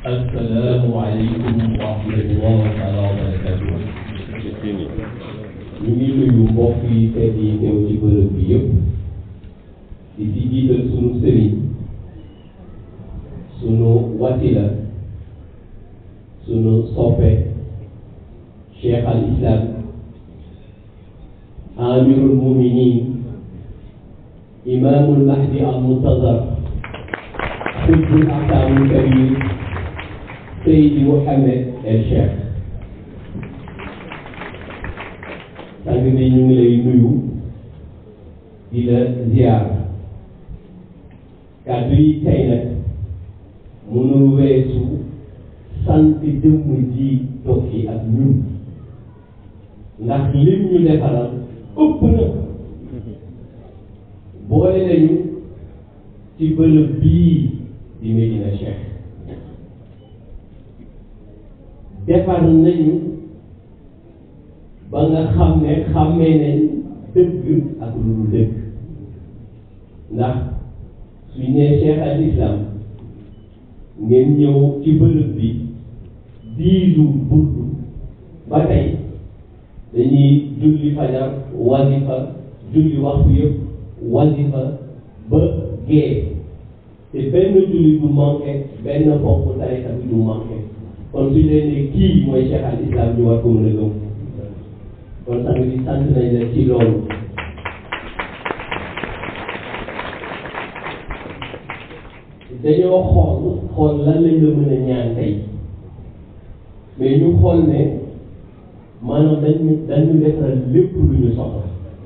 السلام عليكم ورحمة الله تعالى وبركاته ñu ngi nuyu mbokk yi tey yi teew ci bërëb bi yëpp di ci jiital sunu sëriñ sunu wasila sunu soppe cheikh al islam amirul muminin imamul mahdi al muntazar xutbul ahkamul kabir seydi Mouhamed el cheikh sang bi ñu ngi lay nuyu di la ziar kàddu yi tey nag mënul weesu sant jëmm ji toog fi ak ñun ndax lim ñu defaral ëpp na boole nañu ci bërëb bii di Medina Cheikh defar nañu ba nga xam ne xàmmee nañ dëgg ak lu dul dëgg ndax suñ nee Cheikh al Islam ngeen ñëw ci bërëb bi diisu burdu ba tey dañuy julli fajar wasifa julli waxtu yëpp wasifa ba gee te benn julli du manqué benn ponk tarixa bi du manqué kon suñ leen ne kii mooy Cheikh al Islam ñu war ko mën a gëm kon sang bi sant nañ la ci loolu dañoo xool xool lan lañ la mën a ñaan tey mais ñu xool ne maanaam dañu dañu defaral lépp lu ñu soxla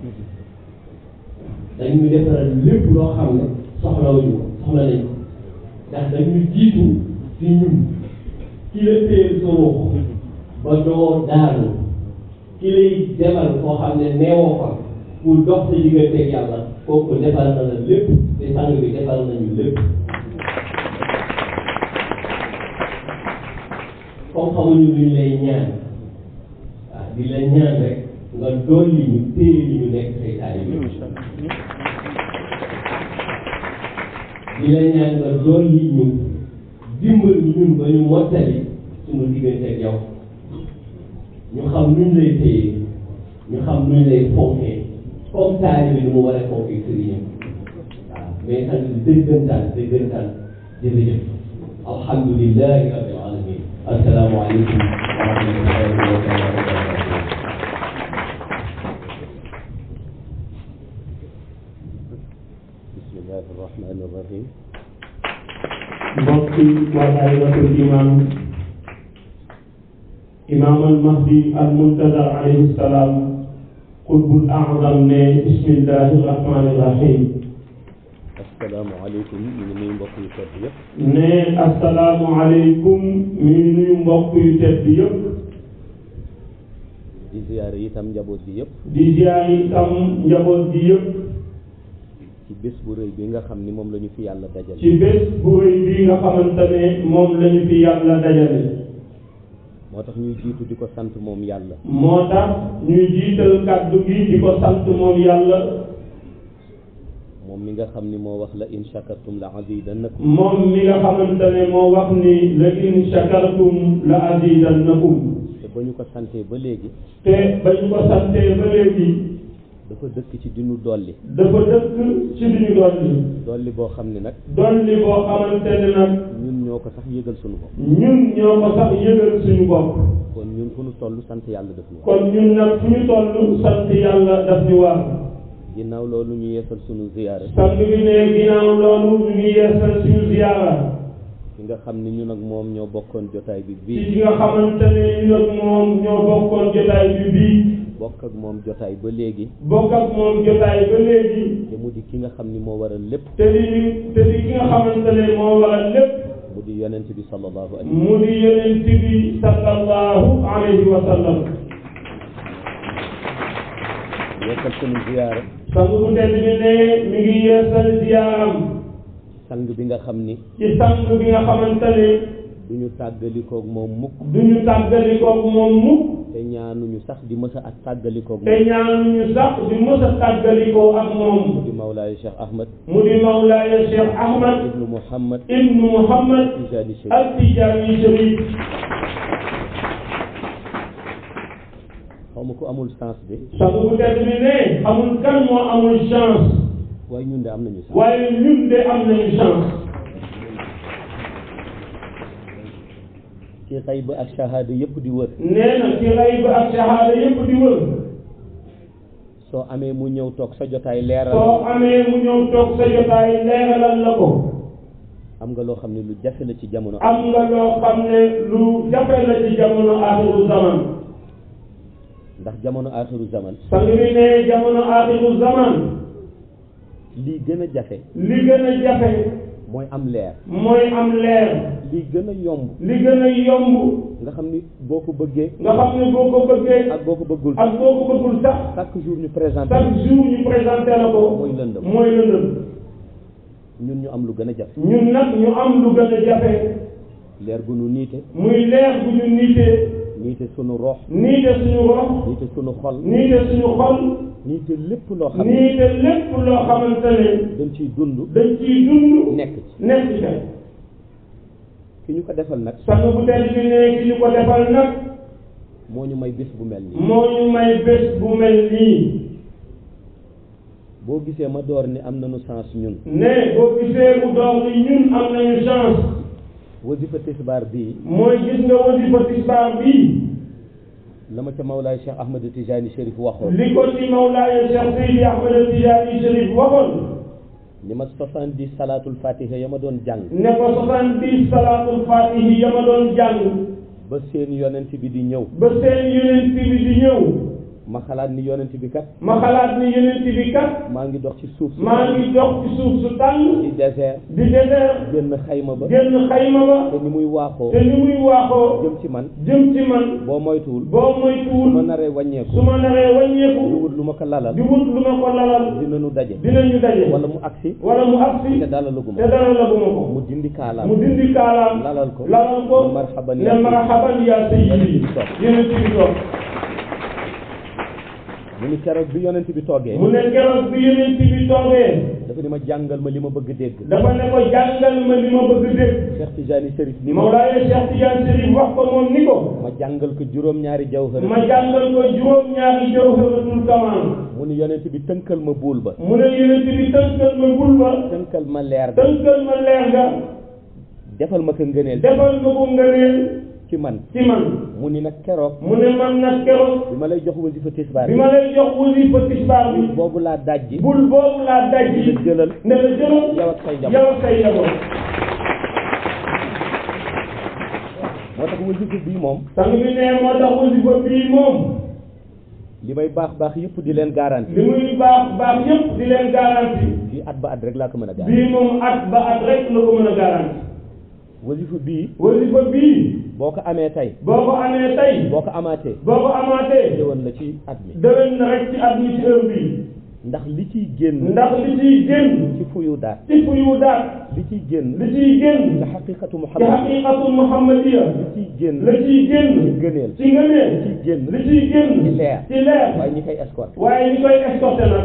dañu defaral lépp loo xam ne soxlawuñu ko soxla nañ ko ndax dañu jiitu ci ñun ki la téye sa ruux ba doo daanu ki lay demal koo xam ne neewoo fa pour dox sa digganteeg yàlla kooku defal na la lépp te sang bi defal nañu lépp comme xamuñu luñ lay ñaan waaw di la ñaan rek nga dolli ñu téye li ñu nekk say taalibe di la ñaan nga dolli ñu dimbal ñun ba ñu mottali suñu digganteeg yow ñu xam nuñ lay téye ñu xam nuñ lay fonkee comme taalibe bi nu mu war a fonkee sëriñam waaw mais sant dëggantaan dëggantaan jërëjëf alhamdulilahi rabbil alamin assalaamu aleykum wa rahmatullahi wa barakatuh bismillahi rahmani rahim mbokki waa daayiratul imam imam al mahdi al muntazar alayhi salaam qutbul a'zam ne bismillahi rahmani rahim assalaamu aleykum ñu ngi nuyu mbokk yu tedd yëpp ne assalaamu aleykum mi ngi nuyu mbokk yu tedd yëpp di ziyaare itam njaboot bi yëpp di ziyaar itam njaboot gi yëpp ci bés bu rëy bi nga xam ni moom la ñu fi yàlla dajale ci bés bu rëy bi nga xamante ne moom lañu fi yàlla dajale moo tax ñuy jiitu di ko sant moom yàlla moo tax ñuy jiital kàddu gi di ko sant moom yàlla moom mi nga xam ni moo wax la in shakartum la azidannakum moom mi nga xamante ne moo wax ni la in shakartum la azidannakum te ba ñu ko santee ba léegi te ba ñu ko santee ba léegi dafa dëkk ci dinu dolli dafa dëkk ci li ñu dolli dolli boo xam ni nag dolli boo xamante ne nag ñun ñoo ko sax yëgal sunu bopp ñun ñoo ko sax yëgal suñu bopp kon ñun fu ñu toll sant yàlla def ñu wax kon ñun nag fu ñu toll sant yàlla daf ñu war ginnaaw loolu ñu yeesal sunu ziyaare sang bi ne ginnaaw loolu ñu ngi yeesal suñu ziyaara ki nga xam ni ñun ak moom ñoo bokkoon jotaay bi ci bii ki nga xamante ne ñun ak moom ñoo bokkoon jotaay bi bii bokk ak moom jotaay ba léegi bokk ak moom jotaay ba léegi te mu di ki nga xam ni moo waral lépp te di ñu te di ki nga xamante ne moo waral lépp mu di yonent bi sallallahu alayhi mu di yonent bi sallallahu alayhi wa sallam yeesal sunu ziyaara sang bu tedd bi ne mi ngi yeesal ziyaaram sang bi nga xam ni ci sang bi nga xamante ne du ñu tàggalikoog moom mukk du ñu tàggalikoog moom mukk te ñaanuñu sax di mës a ak tàggalikoog te moom ñaanuñu sax di mës a tàggalikoo ak moom di Mawlaaya Cheikh Ahmad mu di Mawlaaya Cheikh Ahmad ibnu Muhammad ibnu Muhammad Tijaani Chérif al Tijaani Chérif xaw ma ko amul sens de sang bu tedd bi ne amul kan moo amul chance waaye ñun de am nañu sens waaye ñun de am nañu chance ci xayb ak shahada yëpp di wër nee na ci rayb ak shahada yépp di wër soo amee mu ñëw toog sa jotaay leeral soo amee mu ñëw toog sa jotaay leeralal la ko am nga loo xam ne lu jafe la ci jamono am nga loo xam ne lu jafe la ci jamono axiru zaman ndax jamono axiru zaman sang bi ne jamono axiru zaman lii gën a jafe li gën a jafe mooy am leer mooy am leer lii gën a yomb li gën a yomb nga xam ni boo ko bëggee nga xam ne boo ko bëggee ak boo ko bëggul ak boo ko bëggul sax chaque jour ñu présenté chaque jour ñu présenté la ko mooy lëndëm mooy lëndëm ñun ñu am lu gën a jafe ñun nag ñu am lu gën a jafe leer gu nu niite muy leer bu ñu niitee niite sunu rox niite suñu rox niite sunu xol niite suñu xol niite lépp loo xam ne niite lépp loo xamante ne dañ ciy dund dañ ciy dund nekk ci nekk ci ki ñu ko defal nag sang bu tedd bi ne ki ñu ko defal nag moo ñu may bés bu mel nii moo ñu may bés bu mel nii boo gisee ma door ni am nañu chance ñun ne boo gisee mu doon ni ñun am nañu chance wasifa tisbaar bii mooy gis nga wasifa tisbaar bii la ma ca Mawlaay Cheikh Ahmed Tijani Chérif waxoon li ko ci Mawlaaya Cheikh Seydi Ahmed Tijaani Chérif waxoon ni ma soixante-dix salaatul fatiha ya ma doon jàng ne ko soixante-dix salaatul fatihi ya ma doon jàng ba seen yonent bi di ñëw ba seen yonent bi di ñëw ma xalaat ni yonent bi kat ma xalaat ni yonent bi kat maa ngi dox ci suuf si maa ngi dox ci suuf su tàng ci désert di désert génn xayma ba génn xayma ba te ni muy waaxoo te ni muy waaxoo jëm ci man jëm ci man boo moytuwul boo su ma moytuwul naree wàññeeku su ma naree di wàññeeku wut lu ma ko lalal di wut lu ma ko lalal dinañu daje dinañu daje wala mu agsi wala mu agsi te dalalaguma te dara laguma ko mu dindi kaalaam mu dindi kaalaam lalal ko lalal ko ne marhaban ne yaa marhaban yaa sayyidi yonent bi toog mu ni keroog bi yonent bi toogee mu ne keroog bi yonent bi toogee dafa ni ma jàngal ma li ma bëgg dégg dafa ne ko jàngal ma li ma bëgg dégg Cheikh Tijani Chérif ni ma Mawlaaye Cheikh Tidiane Chérif wax ko moom ni ko ma jàngal ko juróom-ñaari jawhara ma jàngal ko juróom-ñaari jawharatul kamal mu ni yonent bi tënkal ma buul ba mu ne yonent bi tënkal ma bul ba tënkal ma leer ga tënkal ma leer ga defal ma ko ngëneel defal ma ko ngëneel ci man ci man mu ni nag keroog mu ne man nag keroog bi ma lay jox wasifa tisbaar bi ma lay jox wasifa tisbaar bi boobu laa dajji bul boobu laa dajji la jëlal ne la jëlal yow ak say njaboot yow ak say njaboot moo tax wasifa bii moom sang bi ne moo tax wasifa bii moom li may baax baax yëpp di leen garanti li muy baax baax yépp di leen garanti fii at ba at rek laa ko mën a garanti bii moom at ba at rek la ko mën a garanti wasifa bii wasifa bii boo ko amee tey boo ko amee tey boo ko amaatee boo ko amaatee jëwoon la ci at mi déwén na rek ci at mi ci heure bii ndax li ciy génn ndax li ciy génn ci fuyu daat ci fuyu daat li ciy génn li ciy génn ci xaqiqatu ci muhammad xaqiqatul muhammadiya li ciy génn la ciy ci génn gëneel ci ngëneel li ciy génn li ciy génn ci leer ci leer waaye ñi koy escorté waaye ñi koy escorté nag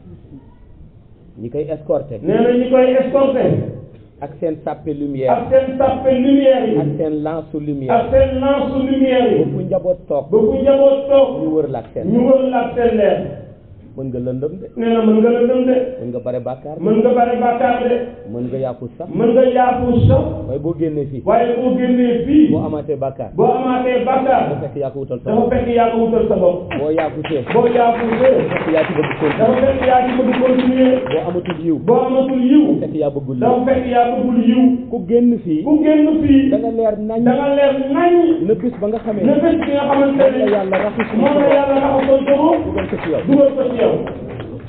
ñi koy escorté nee na ñi koy escorté ak seen sàppe lumière ak seen sàppe lumière yi ak seen lance lumière ak seen lance lumière yi ba fu njaboot toog ba fu njaboot toog ñu wër la ak seen ñu wër la ak seen leer mën nga lëndëm de nee na mën nga la dem de mën nga bare bàkkaar mën nga bare bàkkaar de mën nga yàqu sax mën nga yaafu sax waaye boo génnee fii waaye boo génnee fii boo amaatee bàkkaar boo amaatee bàkkaar dafa fekk yaa ko wutal sa dafa bopp fekk yaa ko wutal sa bopp boo yaakutee boo yaafusee fekk yaa ci bëgg dafa continuer fekk yaa ci bëgg continuer boo amatul yiw boo amatul yiw fekk yaa bëggul yiw dafa fekk yaa bëggul yiw ku génn fii ku génn fii da nga leer nañ da nga leer nañ na bis ba nga xamee ne bés bi nga xamante moom la ne yàlla raxas moom la yàlla raxasoon sa bopp dugal ko ci yow dugal ko ci yow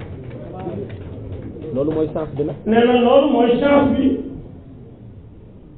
loolu mooy sens bi nag nee na loolu mooy chance bi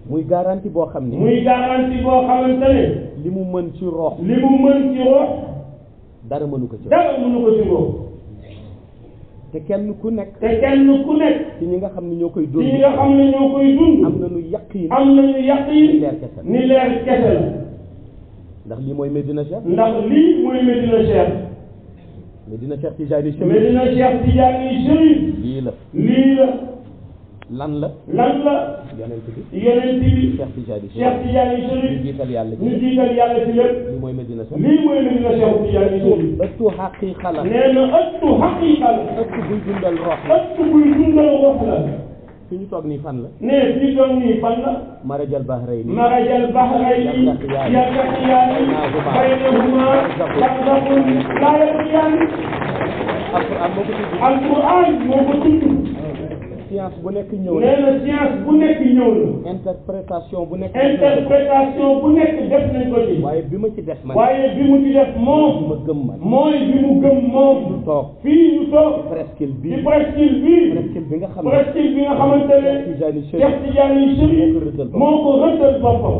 muy garantie boo xam ni muy garantie boo xamante ne li mu mën ci roox li mu mën ci rox dara mënu ko ci dara mënu ko ci rox te kenn ku nekk te kenn ku nekk ci ñi nga xam ne ñoo koy ci dund ñi nga xam ne ñoo koy dund am nañu yaqin am nañu yaqin leer kese la ni leer kese la ndax lii mooy Medina Cheikh ndax lii mooy Medina Cheikh Medina Cheikh Tijaani Chérif Medina Cheikh Tidiane Chérif lii la lii la lan la lan la yonent bi yonent bi Cheikh Tijaani Cheikh Chérif Tidiane ñu Chérif jiital yàlla ñu ci jiital yàlla ci lépp lii mooy Medina Cheikh lii mooy Medina Cheikh Tidiane Chérif ëttu xaqiiqa la nee na ëttu xaqiiqa la ëttu buy dundal roox la ëttu buy dundal wax la fi ñu toog nii fan la nee fii doon nii fan la marajal bahrayni marajal bahrayni yaltaqiyaani baynahuma barzakhun laa yabghiyaani alquran moo ko tudd alquran moo ko tudd science bu nekk ñëw na nee na science bu nekk ñëw na interprétation bu nekk interprétation bu nekk def nañ ko ci waaye bi ma ci def man waaye bi mu ci def bi moom ma gëm man mooy bi mu gëm moom toog fii ñu toog presqu'île ci bii presqu'île bii presqu'île bi nga xam ne presqu'île bi nga xamante ne Tijaani Chérif Cheikh Tidiane Chérif moo ko rëddal boppam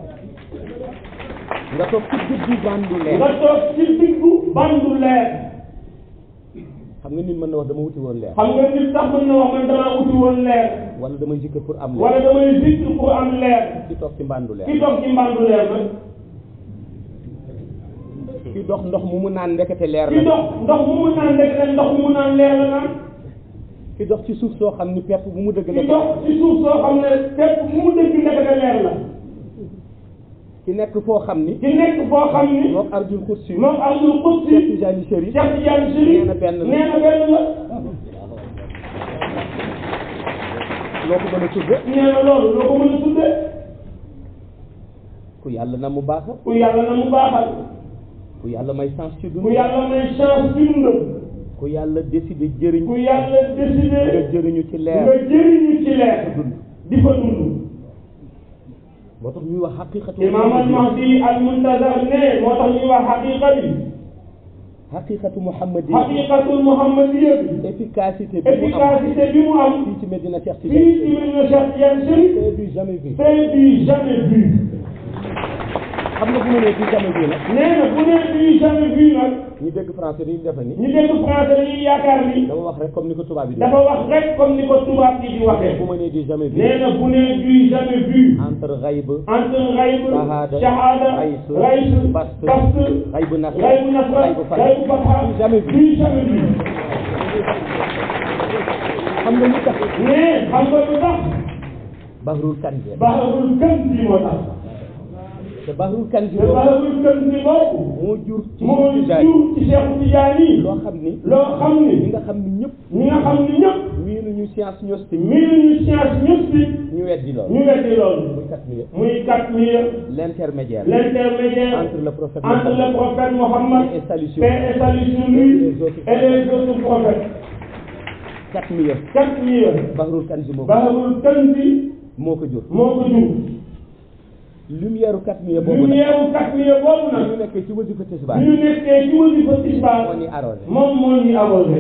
nga toog ci guddi bandu leer nga toog ci diggu bandu leer xam nga nit mën na wax dama wuti woon leer xam nga nit sax mën na wax man damaa uti woon leer wala damay zikr pour am leer wala damay zikr pour am leer ki toog ci mbandu leer ki toog ci mbandu leer nag ki dox ndox mu mu naan ndekete leer ki la dox ndox mu mu naan rek ne ndox mu mu naan leer la naan ki dox ci suuf soo xam ni pepp bu mu dëgg ki la dox ci suuf soo xam ne fépp mu mu dëgg ndekete leer la ki nekk foo xam ni ki nekk foo xam ni moom arjul xursi moom Abdul Qudsi Cheikh Tijaani Chérif Cheikh Tidiane Chérif nee na benn la. nee na benn la loo ko mën a tudde nee na loolu loo ko mën a tudde ku yàlla na mu baaxa ku yàlla na mu baaxal ku yàlla may chance ci ku dund yàlla may chance ci dundam ku yàlla décidé jëriñ ku yàlla nga décidé jëriñu ci leer nga jëriñu ci leer di fa dund moo tax ñuy wax xaqiqatu imam al mahdi al muntazar ne moo tax ñuy wax xaqiqa bi xaqiqatu muhammadi xaqiqatul muhammadiya bi efficacité bi mu am efficacité bi mu am fii ci Medina Cheikh fii Tidiane ci Medina Cheikh Tidiane Chérif c'est du jamais vu c'est du jamais vu xam nga bu ma nee du jamais vu nag nee na bu nee du jamais vu nag ñu dégg français dañuy defe ni ñu dégg français dañuy yaakaar ni dama wax rek comme ni ko tubaab yi di dafa wax rek comme ni ko tubaab yi di waxee bu ma nee du jamais vu nee na bu nee du jamais vu entre xayb entre xayb Shahada, shahada Rays, rays Bast, bast xayb nasr xaybu nasra xayb fatah xaybu fatha du jamais vu du jamais vu xam nga lu tax mais xam nga lu tax bahrul kanzi baxarul kën bi moo tax te bahrul kanzi te boobu baxarul kën bi boobu moo jur ci moo Tijaani jur ci Cheikh Tidiane yi loo xam ni loo xam ñi ni nga xam ni ñëpp ñi nga xam ni ñëpp miinuñu science gnostique miinuñu science mystique ñu weddi loolu ñu weddi loolu muy kat mi muy quatre mille l'intermédiaire l'intermédiaire entre le prophète entre le prophète Mohammed et salut sur paix et salut sur lui et les autres prophètes quatre millions quatre mille bahrul kanzi moo ko baxarul kën bi moo ko jur moo ko jur lumière quatre millions boobu nag lumière quatre mille boobu bu nag ñu nekkee ci wasifa tisbaar bi ñu nekkee ci wasifa tisbaar moo ni arrosé moom moo ñuy arrosé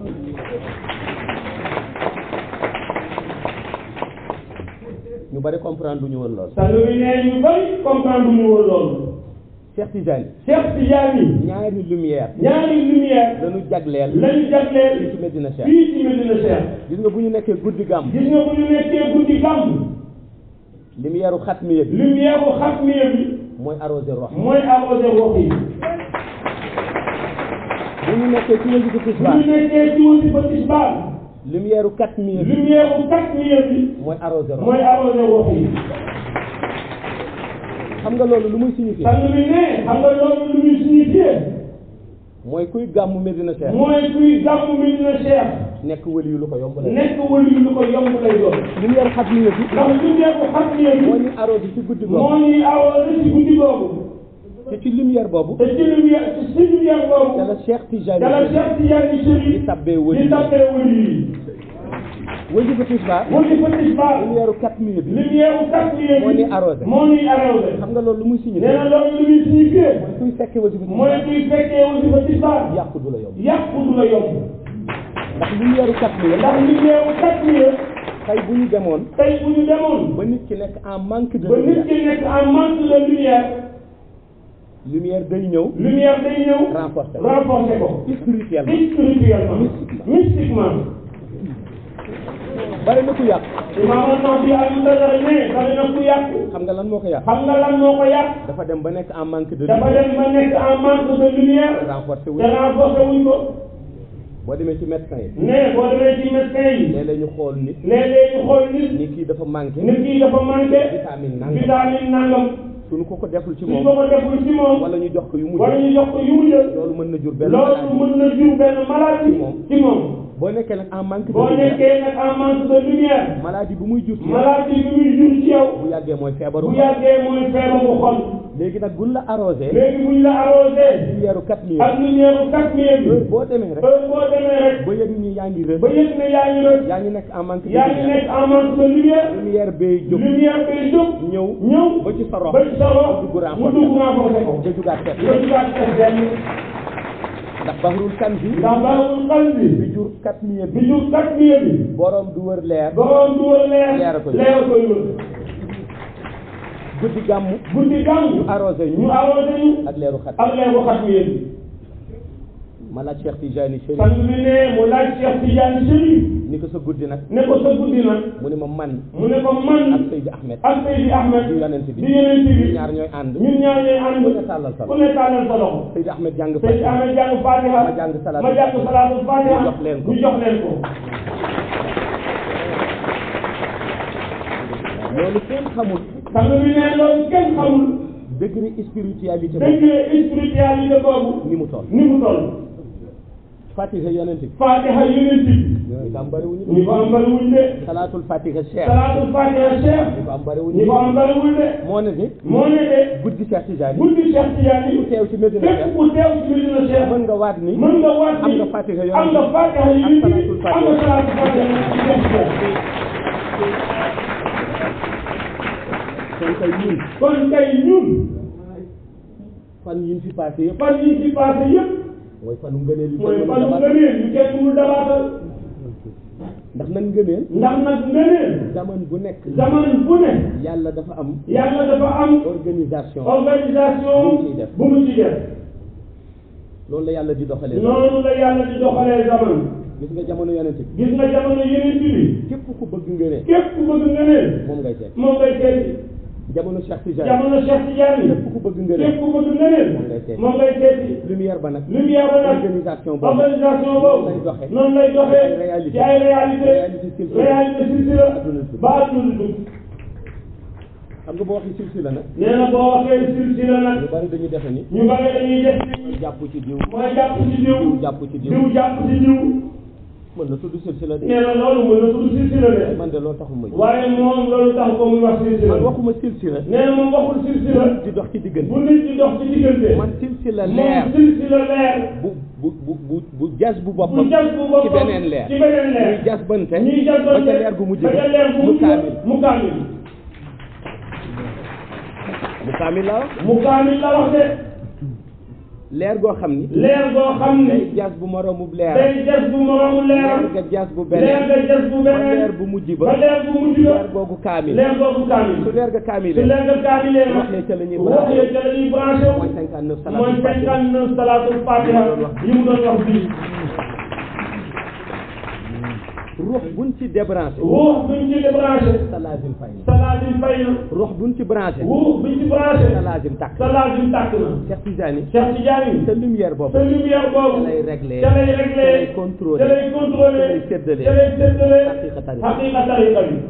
ñu bari comprendre du ñu woon lool sang bi nee ñu bari comprendre ñu woon loolu Cheikh Tidiane Cheikh Tidiane yi ñaari lumière ñaari lumière lañu jagleel lañu fii jagleel ci Medina Cheikh fii ci Medina Cheikh gis nga bu ñu nekkee guddi gàmm gis nga bu ñu nekkee guddi gàmm lumière u xatmiya bi lumière bu xatmiya bi mooy arrosé rox mooy arrosé wax yi bu ñu nekkee ci wasifa bu tisbaar ñu nekkee ci wasifa tisbaar lumière u xatmiya bi lumière bu xatmiya bi mooy arrosé rox mooy arrosé wax yi xam nga loolu lu muy signifié sang bi ne xam nga loolu lu muy signifié mooy kuy gàmmu Medina Cheikh mooy kuy gàmm Medina Cheikh nekk wali yu lu ko yomb la nekk wëlu yu lu ko yomb lay doon lumière xatmiya bi ndax lumière bu xatmiya bi moo ñu arrosé ci guddi googu moo ñuy arrosé ci guddi googu te ci lumière boobu te ci lumière ci si lumière ca boobu la Cheikh Tidiane dala Cheikh Tidiane di Chérif tabbee wali di tabbee wëlu yi wasifa tisbaar wasifa tisbaar lumière u xatmiya bi lumière bu xatmiya moo bi ñuy arrosé moo ñuy arrosé xam nga loolu lu muy nee signifié na loolu lu muy signifié kuy fekkee wasifa mooy tisbaar kuy fekkee wasifa tisbaar yàqu du la yomb yàqu du la yomb ndax lumière u xatmiya ndax lumière bu xatmiya tey bu ñu demoon tey bu ñu demoon ba nit ki nekk en manque de ba nit lumière ki nekk en manque de lumière lumière day ñëw lumière day ñëw renforcer ko renforcer ko spirituellement spirituellement mystiquement bari na ku yàq imaam Nawawi al-Mutazar ne bari na ku yàq xam nga lan moo ko yàq xam nga lan moo ko yàq dafa dem ba nekk en manque de dafa lumière dem ba nekk en manque de lumière renforcer wu te renforcer wuñ ko boo demee ci médecin yi ne boo demee ci médecin yi léeg-léeg ñu xool nit léeg-léeg ñu xool nit ni kii dafa manqué nit ki dafa manqué vitamine nangam vitamine nangam suñu ko ko deful ci suñ moom ko ko deful ci moom wala ñu jox ko yu mujj wala ñu jox ko yu mu jël loolu mën na jur benn loolu maladie mën na jur benn maladie ci moom. ci moom boo nekkee nag en manque de boo lumière nekkee nag en manque de lumière maladie bu muy jur ci yow maladie bi muy jur ci yow bu yàggee mooy feebaru bu xol yàggee mooy feebaru xol léegi nag buñ la arrosé léegi buñ la arrosé lumière quatre mille ak lumière bu quatre mille heure bi boo demee rek heure boo demee rek ba yëg ni yaa ngi rëb ba yëg ne yaa ngi rëcc yaa ngi nekk en manque de yaa ngi lumière nekk en manque de lumière lumière bay jóg lumière bay jóg ñëw ñëw ba ci sa rox ba ci sa rox mu dugg mu renforcer dugg renforcer ko nga jugaat seet nga jugaat def benn ndax baxrul kan bi ndax baaxul xal bi bi jur quatre mille bi bi jur quatre mille bi borom du wër leer borom du wër leer Leer a koy wër. leer a koy wër guddi gàmmu guddi gàmm ñu arrosé ñu ñu arrosé ñu ak leeru xat ak leer bu quatre mille bi ma laaj Cheikh Tijani Chérif sang bi ne mu laaj Cheikh Tidiane Chérif ni ko sa guddi nag ne ko sa guddi nag mu ne ma man mu ne ko man ak Seydi Ahmed ak Seydi Ahmed di yonent bi di yonent bi ñaar ñooy ànd ñun ñaar ñooy ànd ku ne tàllal sa ku ne tàllal sa loxo Seydi Ahmed jàng Seydi fa Ahmed jàng Fatiha ma jàng salaatu ma jàng salaatu Fatiha ñu jox leen ko. ñu jox leen ko loolu kenn xamul sang bi ne loolu kenn xamul degré spiritualité boobu degré spiritualité boobu ni mu toll ni mu toll Fatiha yonent bi Fatiha yonent bi ñu ko am bariwuñu ñi ko am bariwuñ de salaatul Fatiha Cheikh salaatul Fatiha Cheikh ñu ko am ñi bariwuñu ko am bariwul de moo ne ni moo ne de guddi Cheikh Tijani guddi Cheikh Tidiane ku teew ci Medina képp Cheikh ku teew ci Medina Cheikh mën nga waat ni mën nga waat am ni nga Fatiha yonent am nga Fatiha ak yonent bi salaatul am nga salaatul Fatiha kon tey ñun kon tey ñun fan yi ñu fi passé yëpp fan yi ci passé yëpp mooy fanu ngëneel yu mooy kenn fanu mënul a ngëneel yu kenn mënul dabaatal ndax nag ngëneel ndax nag ngëneel zaman bu nekk zaman bu ne yàlla dafa am yàlla dafa am organisation organisation Bu mu ciy def. bu mu ci def loolu la yàlla di doxalee noonu la yàlla di doxalee zaman gis nga jamono yonent bi gis nga jamono yeneen bi képp ku bëgg ngëneel képp ku bëgg ngëneel moom ngay seet moom ngay seeti jamono Cheikh Tijani jamono Cheikh Tidiane képp ku bëgg ngëneel képp ku bëgg ngëneel moom ngay seeti moom ngay seeti lumière ba nag lumière ba nag organisation boobu organisation noonu boobu lay doxee noonu lay doxee Ay réalité. ci ay réalité Réalité silsila. réalité silsila Adduna si. ba adduna dugg xam nga boo waxee silsila nag nee na boo waxee silsila nag ñu bari dañu defe ni ñu bari dañuy def ni jàpp ci diw mooy jàpp ci diw diw jàpp ci diw diw jàpp ci diw mën na tudd silsila de nee na loolu mën na tudd silsila de man de loolu taxul ma waaye moom loolu tax ko muy wax silsila man waxuma silsila nee na moom waxul silsila di dox ci diggante bu nit di dox ci diggante man silsila leer moom silsila leer bu bu bu bu bu jas bu bu boppam jas bu boppam ci beneen leer ci beneen leer ñuy jas bante ñuy jas ba ca leer gu mujj ba ca leer gu mu mujj kaamil mu kaamil mu kaamil la wax mu kaamil la wax de leer goo xam ni leer goo xam day ni jas bu moroomu leer day jas bu moroomu leer leeram nga jas bu leer beneen nga jas bu ba beneen leer bu mujj ba ba leer bu mujj ba leer googu kaamil leer googu kaamil su leer ga su kaamilee leer nga kaamilee nag wax ya ca la ñuy wax branché ya ca la ñuy branché mooy cinquante neuf mooy salaatul fatiha cinquante neuf salaatul fatiha yi mu doon wax fii ruux buñ ci débranché ruux buñ ci débranché sa laazim fay na salaatin fay na ruux buñ ci branché ruux buñ ci branché sa laazim tàkk salaatin tàkk na Cheikh Tijani Cheikh Tidiane sa lumière boobu sa lumière boobu ca lay réglé ca lay réglé ca lay contrôlé ca lay contrôlé ca lay séddale ca lay séddale xaqiqa tariqa xaqiqa tariqa bi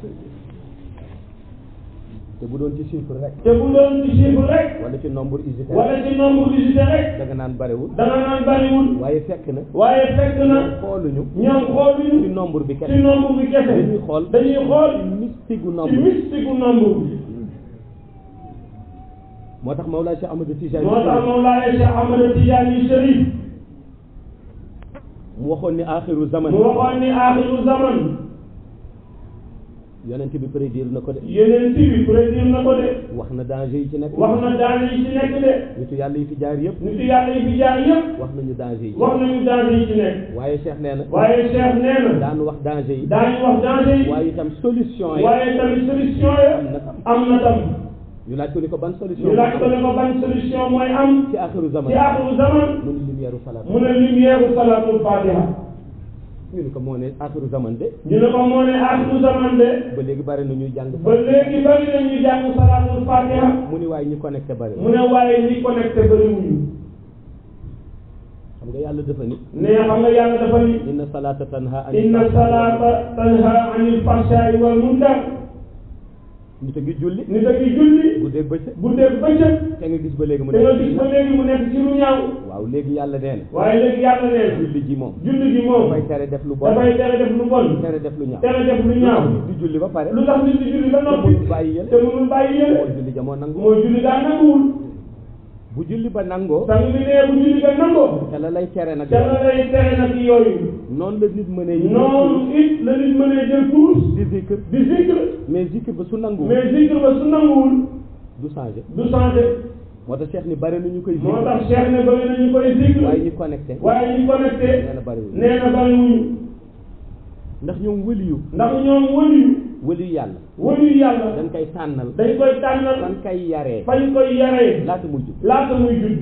te bu doon ci chiffre rek te bu doon ci chiffre rek wala ci nombre unitaire wala ci nombre d'unité rek da nga naan bariwul danga naan bariwul waaye fekk na waaye fekk na xooluñu ñoom ci xooluñu nombre bi ci kese nombre bi kese dañuy xool dañuy xool mystique gu ci nombre bi mystique gu nombre bi moo tax Mawlaa Cheikh Amadou Tijani moo tax Mawlaaya Cheikh Ahmad Tidiane Chérif mu waxoon ni axiru zaman mu waxoon ni aaxiru zaman yonent bi prédire na ko de yeneen bi prédire na ko de wax na danger yi ci nekk wax na danger yi ci nekk de nitu yàlla yi fi jaar yëpp nitu yàlla yi fi jaar yëpp wax nañu danger yi wax nañu danger yi ci nekk waaye Cheikh nee na waaye Cheikh nee na daanu wax danger yi daañu wax danger yi waaye itam solution yi waaye tamit solution ya am na tam am na tam ñu laaj ko ni ko ban solution ñu laaj ko ne ko ban solution mooy am ci axiru zaman ci axiru zaman mu ni lumière salaat mu ne lumière salatul fatiha ñu ni ko moo ne axiru zaman de ñu ne ko moo ne axiru zaman de ba léegi bari na ñuy jàng ba léegi bari na ñu jàng salatul fatiha mu ni waaye ñi connecté bari mu ne waaye ñi connecté bëriwuñu xam nga yàlla dafa ni ne xam nga yàlla dafa ni inna salata tanha anil inna salata tanha anil fahsha'i wal munkar nit a ngi julli nit a ngi julli guddeeg bëccëg guddeeg bëccëg te nga gis ba léegi mu te nga nekk gis ba léegi mu nekk ci lu ñaaw waaw léegi yàlla nee na waaye léegi yàlla nee na julli ji moom julli gi moom dafay tere def lu bon dafay tere def lu bon tere def lu ñaaw tere def lu ñaaw di julli ba pare lu tax nit di julli ba te noppi mënul bàyyi yële te mënul bàyyi mooy yële julli jamoo nangu mooy julli daa nanguwul bu julli ba nangoo sang bi nee bu julli ga nangoo te la lay tere nag te la lay tere nag yooyu noonu la nit mënee noonu it la nit mënee jël tuus di zikr di zikr mais zikr ba su nangu mais zikr ba su nanguwul du changé du changé moo tax Cheikh ni bari na ñu koy moo zikr tax Cheikh ne bëri na ñu koy zikr waaye ñi connecté waaye ñu connecté nee na bariwul nee na bariwuñu ndax ñoom wëliyu ndax ñoom wëliyu wëliyu yàlla wëliyu yàlla dañ koy tànnal dañ koy tànnal fan koy yaree fañ koy yaree laata muy jub laata muy judd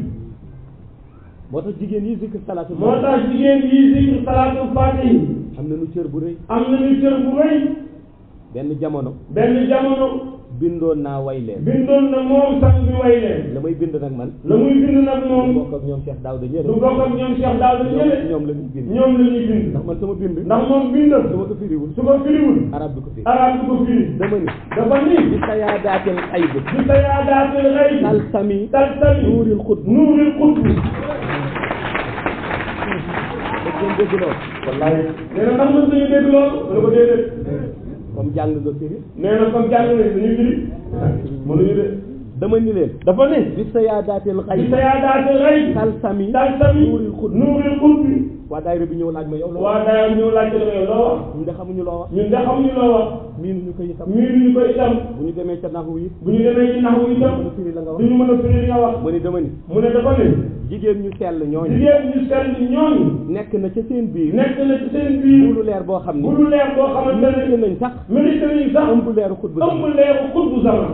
moo tax jigéen yi zikr salaatu moo tax jigéen yi zikr salaatul faatihi am na nu cër bu rëy am nañu cër bu rëy benn jamono benn jamono bindoon naa way leen bindoon na moom sang bi way leen la may bind nag man la muy bind nag du moom bokk ak ñoom Cheikh Daouda ñële du bokk ak ñoom Cheikh Daouda ñële ñoom la ñuy bind ñoom la ñuy bind ndax man sama bind ndax moom bindam su ma ko firiwul su ko firiwul arab bi ko firi arab du ko firi dama ni dafa ni bi sayaadaatil xayb bi sayaadaatil xayb talsami talsami nuuril xutb nuuril xutb dëgg ngeen dégg loolu wallaay nee na ndax mën nañu dégg loolu mu ne ko déedéet comme jàng nga firi nee na comme jàng nañ dañuy firi mënuñu de dama ni leen dafa ni bi sayaadaatil bi xayb sayaadaatil xayb talsami talsami nuuril xutb nuuril xutb waa daayira bi ñëw laaj ma yow loo waa daayam ñëw laajte la yow loo wax ñun de xamuñu loo wax ñun de xamuñu loo wax miinuñu ko itam miinuñu ko itam bu ñu demee ca naxu yi bu ñu demee ci naxu itam mën a firi la nga wax duñu mën a firi li nga wax ma ni dama ni mu ne dafa ne jigéen ñu sell ñooñu jigéen ñu sell ñooñu nekk na ca seen biir nekk na ci seen biir lu leer boo xam ni bu lu leer boo xamante mérité ne nañ sax mérité nañu sax ëmb leeru xutba sax ëmb leeru xutbu zaman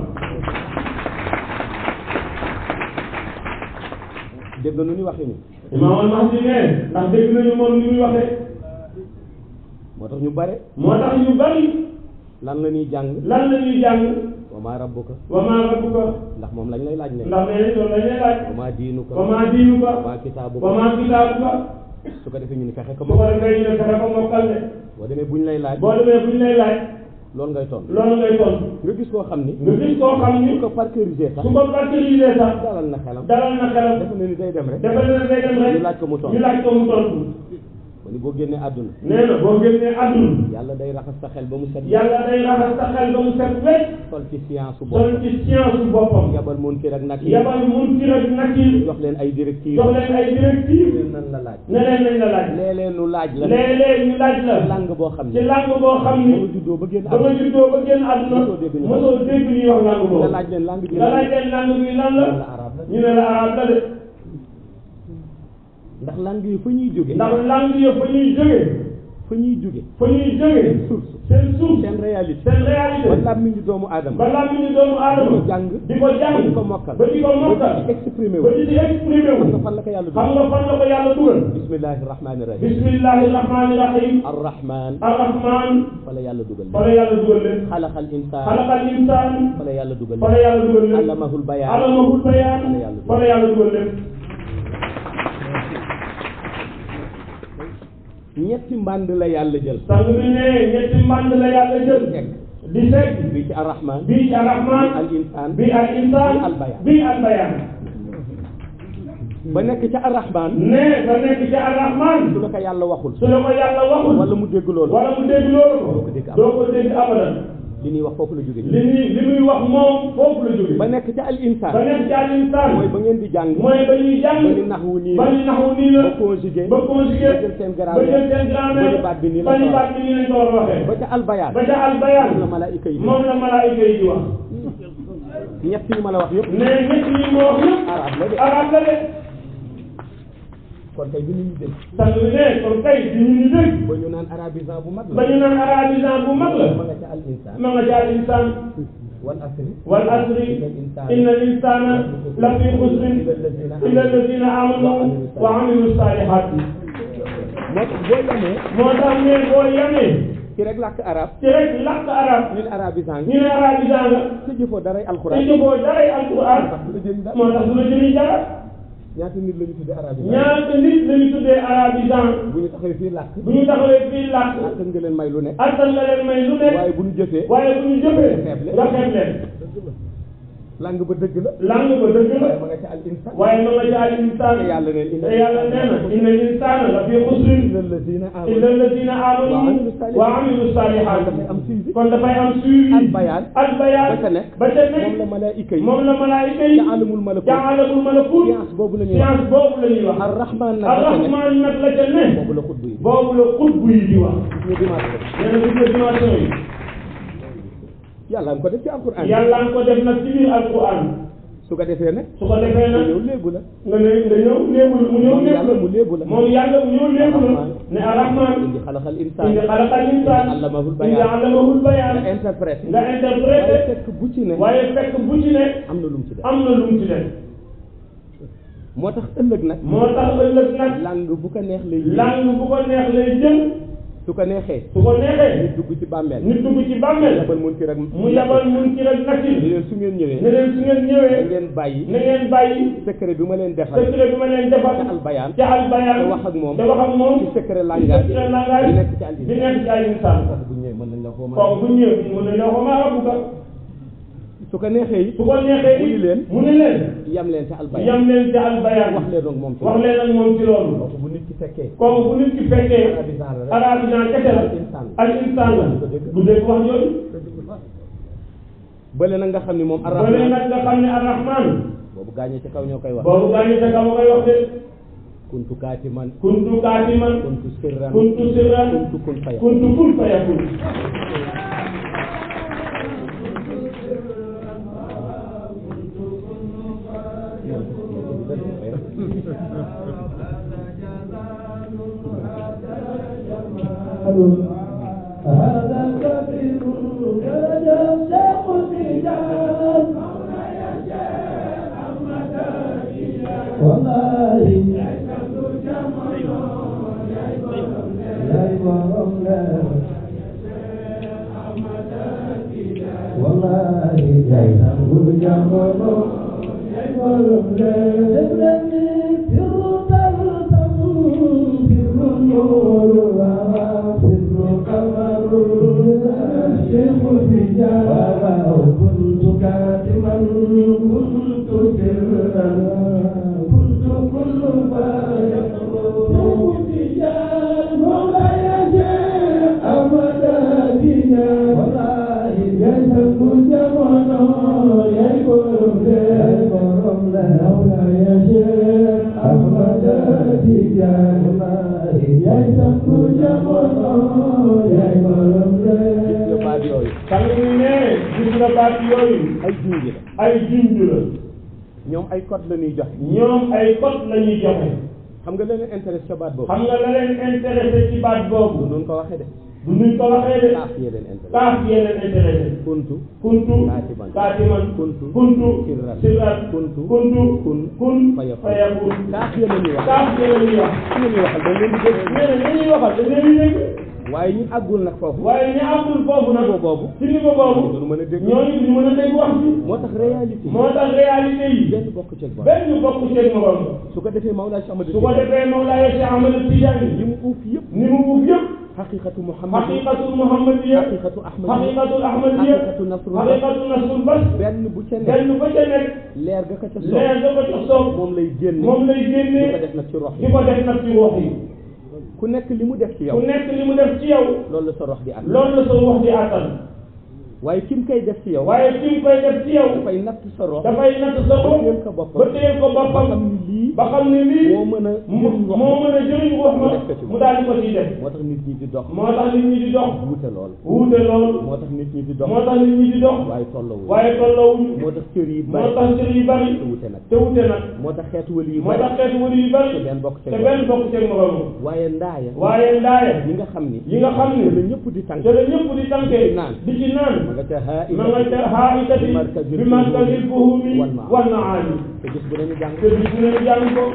dégg nga nu ni waxee ni imaam al-Mahdi ne ndax dégg nañu moom ni muy waxee moo tax ñu bare moo tax ñu bari lan la ñuy jàng lan la ñuy jàng wa maa rabbuka wa maa rabbuka ndax moom lañ lay laaj ne ndax nee loolu la ñuy laaj wa maa diinuka wa maa diinuka wa maa kitaabuka wa maa kitaabuka su ko defee ñu ni fexe ko su ko moom defee ñu ne fexe ko mokkal de boo demee buñ lay laaj boo demee bu ñu lay laaj loolu ngay tontu loolu ngay tontu nga gis koo xam ni nga gis koo xam ni su ko parcourisé sax su ko parcourisé sax dalal na xelam dalal na xelam dafa ne ni day dem rek dafa ne day dem rek ñu laaj ko mu tontu ñu laaj ko mu tontu ma ni boo génnee àdduna nee na boo génnee àdduna yàlla day raxas sa xel ba mu set yàlla day raxas sa xel ba mu set wecc sol ci science su sol bopp ci science su boppam yabal munkir ak nakir yabal mun ci rek nakir jox leen ay directives jox leen ay directives leen nan la laaj ne leen nañ la laaj léeg-léeg nu laaj la léeg-léeg ñu laaj la langue boo xam ci ne langue boo xam ba ni nga juddoo ba génn ba nga àdduna juddoo ba génn àdduna Mosoo dégg ñu wax. mosoo dégg ñuy wax langue boobu nga laaj leen langue bi nga laaj leen langue bi lan la la arabe la ñu ne la arabe la de ndax langue yi fa ñuy jóge ndax langue yi fa ñuy jógee fa ñuy jóge fa ñuy jógee source seen suuf seen réalité seen réalité ba làmmiñu doomu aadama ba làmmiñu doomu aadama di ko jàng di ko jàng ba di ko mokkal ba di ko mokkal ba di exprimé wu ba di ci exprimé wu xam nga fan la ko yàlla xam dugal nga fan la ko yàlla dugal bismillahi rahmani rahim bismillahi rahmani rahim arrahman arrahman fa la yàlla dugal fa la yàlla dugal leen xalaqal insaan xalaqal insaan fa la yàlla dugal fa la yàlla dugal leen allamahul bayaan alamahul bayaan fa la yàlla dugal. fa la yàlla dugal leen ñetti mbànd la yàlla jël sang bi ne ñetti mbànd la yàlla jël teg di teg bii ci arrahman bii ci arrahman al insaan bii al insaan bii al bayaan. bii al bayaan ba nekk ca arrahman ne ba nekk ci arrahman su la ko yàlla waxul su la ko yàlla waxul wala mu dégg loolu wala mu dégg loolu Doo ko dégg doo ko dégg abadan li ñuy wax foofu la jóge li muy li muy wax moom foofu la jóge ba nekk ca al insaan ba nekk ci al insaan mooy ba ngeen di jàng mooy ba ñuy jàng ba ni naxwu nii ba la ñu naxu nii la ba conjugué ba conjugué ba jël seen ba grammaire jël seen grammaire ba ni baat bi nii la ba ni ko baat bi nii lañ ko war a waxee ba ca albayaan ba ca al bayaan moom la malaayika yi di moom la malaayika yi di wax ñett yi ma la wax yëpp ne ñett yi moo wax yëpp arab la de arab la de kon kay bi ñu dégg sang bi ne kon kay di ñu ñu dégg ba ñu naan arabisant bu mag ba la ñu naan arabisant bu mag la ma nga ca al insaan ma nga ca al insaan wal asri wal asri inna al insana la fi xusrin illa alladina amanu wa amilu salihat moo tax boo yemee moo tax ne boo yemee ci rek làkk arab ci rek làkk arab ñu ne arabisant ñu ne arabisant nga te jëfoo daray te alxuraan jëfoo daray alquran du la jëriñ dara moo tax du la jëriñ dara ñaata nit la ñu tuddee arabisant ñaata nit lañu tuddee arabisant bu ñu taxawee fii làkk bu ñu taxawee fii làkk attan nga leen may lu ne attan nga leen may lu nekk waaye bu ñu jëfee waaye bu ñu jëfee xeeb leen. nga xeeb leen langue ba dëgg la lang ba dëgg la ma nga ca al insaan waaye ma nga jaal insaan te yàlla ne te yàlla nee na inna l'insaana la fi xusrin inna allazina illa amanu alladina amanu wa amilu salihat dafay am suivi kon dafay am suivi al bayaan al bayaan ba ca nekk ba ca moom la nekk malaayika yi moom la malaayika yi ca alamul malakut ca alamul malakut science boobu la ñuy wax science boobu la ñuy wax ar rahman nag ba ca nekk arrahman nag la ca ne boobu la xutbu yi boobu la xutbu yi di wax ñu dimanche nee na gis nga dimension yi yàlla nga ko def ci alquran yàlla nga ko def nag ci biir alquran su ko defee nag su ko defee mu nag ñëw léegu la nga ne nga ñëw léebul mu ñëw moom yàlla mu léebul léegu la moom yàlla mu ñëw léebul ne arrahman indi xalaxal insaan indi xalaqal insaan allamahul indi bayaan allamahul bayaan nga interprété nga waaye interprété fekk bu ci ne waaye fekk bu ci ne am na lu mu ci def am na lu mu ci def moo tax ëllëg nag moo tax ëllëg nag langue bu ko neex lay jël langue bu ko neex lay jël su ko neexee su ko neexee nit dugg ci bàmmeel nit dugg ci bàmmeel yabal mun ci rek mu yabal mun ci rek ni nakir leen su ngeen ñëwee ne leen su ngeen da ñëwee ngeen bàyyi na ngeen bàyyi secret bi ma leen defal secret bi ma leen defal ca albayaan ca albayaan te wax ak moom te wax ak moom ci secret langage secret langage bi nekk ci al bi nekk ci al insaan bu ñëwee mën nañ la ko mën kooku bu ñëwee mën na ñoo ko maa rabbuka su ko neexee it su ko neexee mu ni leen mu ni leen yam leen ca albayaan yam leen ca albayaan wax leen donc moom ci wax leen ak moom ci loolu kooku bu nit ki fekkee kooku bu nit ki fekkee arabisant la rek arabisant kese la insaan al insaan la bu dégg wax jooju bële nag nga xam ni moom ba leen arrahman nag nga xam ne arrahman boobu gaañee ci kaw ñoo koy wax boobu gaañu sa kaw koy wax de kuntu kaatiman kuntu kaatiman kuntu sirran kuntu sirran kuntu kun faya kuntu kun fayakun هذا الكبير كان شيخ الرجال والله يا إمام والله يا إمام جمال تبلني سر تلتم سر النور وسر قمر الشيخ الرجال كنت كاتما كنت سرا كنت كل ما يقول الرجال مولاي شيخ أبدا دينا والله يسب جمالا يقول يقول مولاي شيخ أبدا دينا والله يسب جمالا gis nga يقول baat yooyu xam nga ni ne gis nga baat yooyu ay junj la ay junj la ñoom ay code la ñuy jox ñoom ay code la ñuy joxe xam nga leneen intéresse ca baat boobu xam nga la leen intéressé ci baat du boobu noonu ko waxee de du nuñ ko waxee de kaaf yee leen intéresse kaaf yee leen intéressé kuntu kuntu Kaatiman. kaatiman Kuntu. kuntu Sirran. sirran Kuntu. kuntu kun kun fayakun. fayakun kaaf yee la ñuy wax kaaf yee la ñuy wax su la ñuy waxal dañ leen di dégg nee na li ñuy waxal dañ leen di dégg waaye ñu àggul nag foofu waaye ñi amul foofu nag niveau boobu ci niveau boobu duñu mën a dégg ñooñu duñu mën a dégg wax bi moo tax réalité yi moo tax réalité yi benn bokk ceeg ba benn bokk seen morom su ko defee Mawlaa Cheikh Ahmad su ko defee Mawlaaya Cheikh Ahmad Tidiane li mu uuf yëpp ni mu uuf yëpp xaqiqatu Muhammad xaqiqatul muhammadiya xaqiqatu Ahmad xaqiqatul ahmadiya xaqiqatu nasrul xaqiqatul nasrul bas benn bu ca nekk benn ba ca nekk leer ga ka ca soob leer da ko jox soob moom lay génne moom lay di ko génnee def nag ci rox di yi ko def nag ci wax yi ku nekk li mu def ci yow ku nekk li mu def ci yow loolu la sa rox di am loolu la sa wax di àttal waaye kim koy def ci yow waaye fi mu koy def ci yow dafay natt sa rox dafay natt sa ba bopp téyel ko boppam ba téyel ko ba xam boppam ni lii ba xam ne lii moo mën a moo jëriñ wax moo mën a jëriñ wax ma mu def ko ci mu daal di ko ciy def moo tax nit ñi di dox moo tax nit ñi di dox wuute lool wuute lool moo tax nit ñi di dox moo tax nit ñi di dox waaye tollawul waaye tolloowuñu moo tax cër yi moo bari tax cër yu bari te wuute nag te wuute nag moo tax xeetu wali yu moo bari tax xeetu wëri yu bari te benn bokk ca te moom. benn bokk ceeg moroom waaye ndaaya waaye ndaaya yi nga xam ni yi nga xam te la ne ñëpp di tànk te la ñëpp di tànkee naan. di ci naan ma nga ca haa ma nga ca xaaritati bi markazil bi markazil fuhumi wal maani. wal maani te gis bu nañu jàng te bis bu ne jàng ko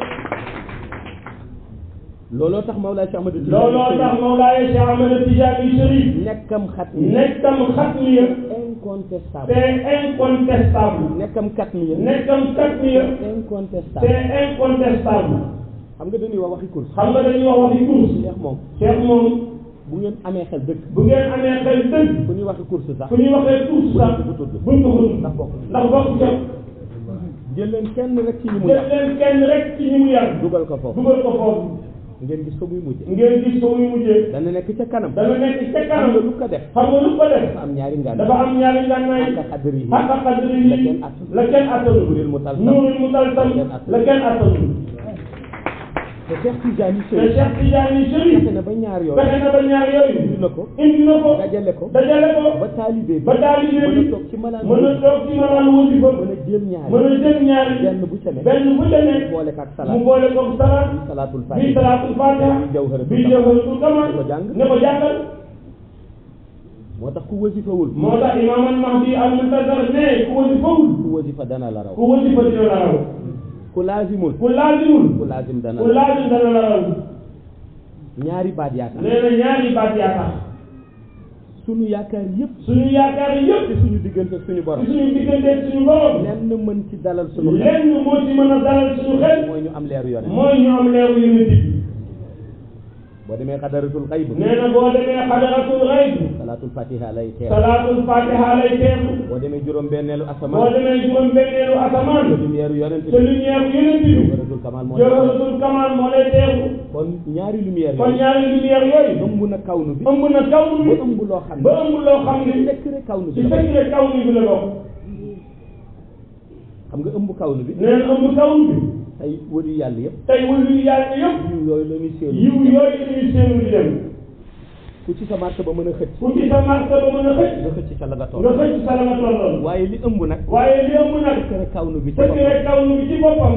looloo tax Mawlaa Cheikh Ahmad looloo tax Mawlaaye Cheikh Ahmad Tijaani Chérif nekkam xat mi nekkam xatmiya incontestable c'est incontestable nekkam kat mi nekkam xatmiya incontestable c'est incontestable xam nga dañuy wax waxi course xam nga dañuy wax waxi course Cheikh moom Cheikh moom bu ngeen amee xel dëgg bu ngeen amee xel dëgg fu ñuy waxi course sax fu ñuy waxee course sax bu tudd buñ ko tudd ndax bokk ndax bokk ca jël leen kenn rek ci ñi mu jël yàq leen kenn rek ci ñi mu yar dugal ko foofu dugal ko foofu ngeen gis ko muy mujje ngeen gis ko muy mujjee dana nekk ca kanam dana nekk ca xam nga kanam lu ko def xam nga lu ko def dafa am ñaari ngaan dafa am ñaari ngànnaay xàqa xadri yi xaqa qadri la kenn yi attanul. la kenn attanul Nuurul mutalsam. nuurul mutalsam La kenn attanul. la kenn attanul te Cheikh Tidiane te Chérif Cheikh Tidiane Chérif fexe na ba ñaar yooyu fexe na ba ñaar yooyu indi na ko indi na ko dajale ko dajale ko ba taalibe bi ba taalibe mën bi a toog ci malaan mën a toog ci maanaam wasifa mën a jël ñaari mën a jël ñaari benn bu ca ne benn bu ca nekk boole ko ak mu salaat boole ko salaat bi salaatul bi fatiha salaatul fatiha bi jawharatul bi kamal. jawharatul kamal Di ko jàng. ne ko jàngal moo tax ku wasifawul moo tax imaam al mahdi al muntazar ne ku wasifawul ku wasifa dana la raw ku wasifa dina la raw ku laazimul ku laazimul ku laazim dana ku la laazim dana la raw ñaari baat yaakaar nee na ñaari baat yaa tax sunu yaakaar yëpp suñu yaakaar yëpp ci suñu diggante suñu borom ci suñu diggante suñu borom lenn mën ci dalal sunu xel lenn moo ci mën a dalal suñu xel mooy ñu am leeru yone mooy ñu am leeru yonent bi boo demee xadaratul xayb nee na boo demee xadaratul xayb salaatul fatiha lay teew salaatul fatiha lay teeku boo demee juróom benneelu boo asamaan demee juróom benneelu asamaan te lumière yonent te bi lumière yonent bi jawharatul kamal moo lay teew jawharatul kamal moo lay teeku kon ñaari lumière kon yooyu ñaari lumière yooyu ëmb na kawnu bi ëmb na kaw ba mi ëmb loo xam ba ne ëmb loo xam ci ni secret kawnu bi ci la bokk. secret kaw mi bi la bokk xam nga ëmb kawnu bi nee na ëmb kaw mi tey wëri yàlla yëpp tey wëlu yàlla yëpp yiw yooyu la ñuy séenu yiw yooyu dañuy séenu di dem ku ci sa marché ba mën a xëcc ku ci sa marché ba mën a xëcc nga xëcc ca la nga nga toll xëcc sa la nga tolloon waaye li ëmb nag waaye li ëmb nag secret kawnu bi ci boppam secret kaw mi ci boppam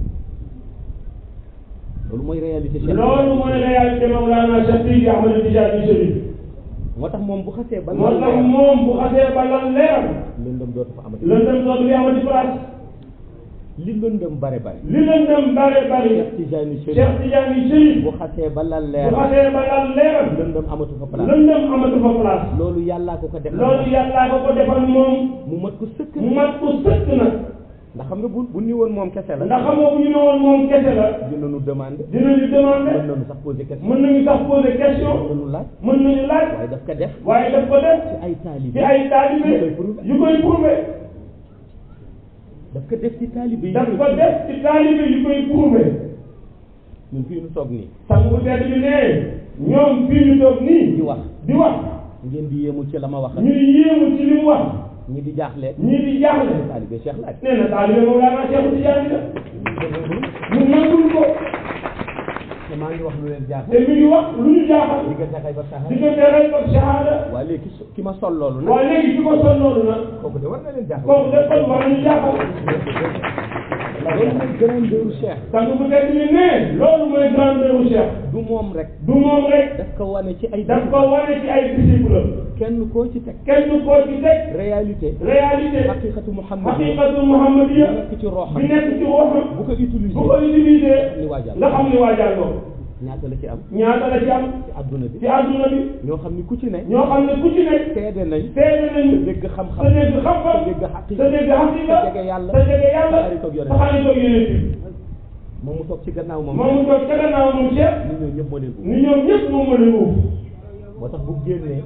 loolu mooy réalité Cheikh loolu mooy réalité Mawlana Cheikh Sidi Ahmed Tidiane Chérif moo tax moom bu xasee ba moo lal tax leer moom bu xasee ba lan leeram lëndëm dootu fa amati lëndëm dootu fi amati place li lëndëm bare bare li lëndëm bare bari Cheikh Tidiane Chérif Cheikh Tidiane Chérif bu xasee ba lal bu leer xasee ba lan leeram lëndëm amatu fa place lëndëm amatu fa place loolu yàllaa ko ko defal loolu yàllaa ko ko defal moom mu mat ko sëkk mu mat ko sëkk nag ndax xam nga bu bu ni woon moom kese la ndax xamoo bu ñu ne woon moom kese la dinañu demandé dinañu demander mën nañu sax poser question mën nañu sax poser question mën nañu laaj mën nañu laaj waaye daf ko def waaye daf ko def ci ay taalibe ci ay taalibe yu koy prouvé daf ko def ci taalibe yi daf ko def ci taalibe yu koy prouvé ñun fii ñu toog nii sang bu tedd bi ne ñoom fii ñu toog nii di wax di wax ngeen di yéemu ci la ma wax ñuy yéemu ci li mu wax ñi di jaaxle ñii di jaaxle taalibe Cheikh laaj nee na taalibe moom laa naa Cheikh Tidiane la ñu nangul ko te maa ngi wax lu leen jaaxle te mi ngi wax lu ñu jaaxal diggante xay ba saxaar diggante rey ak shahada waaye léegi ki ki ma sol loolu nag waaye léegi fi ko sol loolu nag kooku de war na leen jaaxle kooku de kon war nañu jaaxal loolu mooy grandeur Cheikh sang bu tedd bi ne loolu mooy grandeur u Cheikh du moom rek du moom rek daf ko wane ci ay daf ko wane ci ay disciple kenn koo ci teg kenn koo ci teg réalité réalité xaqiqatu Muhammad xaqiqatu muhammadiya nekk ci roxam bi nekk ci waxam bu ko utiliser bu ko utilisé ni waajal nga xam ni waajal ko ñaata la ci am ñaata la ci am ci adduna bi ci àdduna bi ñoo xam ni ku ci ne ñoo xam ne ku ci nekk seede nañ seede nañu dégg sa xam-xam dégg xam-xam sa dégg xaqiqa sa dégg xaqiqa sa jege yàlla sa jege yàlla sa xarit ak yonent sa xarit ak yonent bi moom mu toog ci gannaaw moom moom mu toog ca gannaaw moom Cheikh nit ñoo ñëpp moo leen ko ni ñoom ñëpp moom ma leen uuf moo tax bu génnee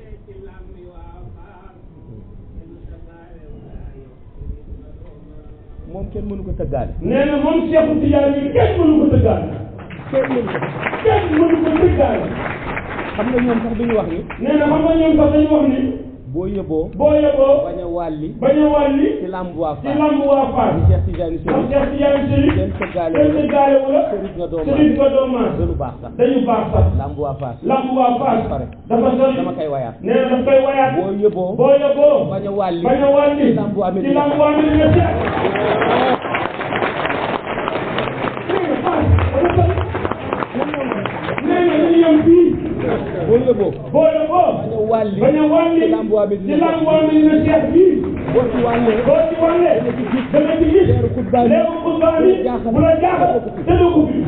moom kenn mënu ko tëggaale nee na moom Cheikh Tidiane bi kenn mënu ko tëggaale kenn mënu ko kenn mënu ko tëggaale xam nga ñoom sax duñu wax ni nee na xam nga ñoom sax dañu wax ni boo yëboo boo yeboo bañ a wàlli bañ a wàlli ci lamb waa ci Fass lamb waa Fass ni Cheikh Tidiane ndax Chérif Cheikh Tidiane Chérif kenn sëggaale kenn sëggaale wu la sëriñ nga doo sëriñ maas nga doo maas gënu baax sax dañu baax sax lamb waa Fass lamb waa Fass Sore. dafa sori dama koy wayaat nee na daf koy wayaat boo yëboo boo yeboo bañ a wàlli bañ a wàlli ci lamb waa ci Medina lamb waa Medina Cheikh nee na dañu yem fii boo yëboo boo yeboo bañ a wàlli bañ a wàlli ci lamb waa ci Medina lamb waa Medina Cheikh fii boo ci wàllee boo ci wàllee da nga ci gis leeru xutbaan yi léegi xutbaan bi bu la jaaxal tëdd ko fi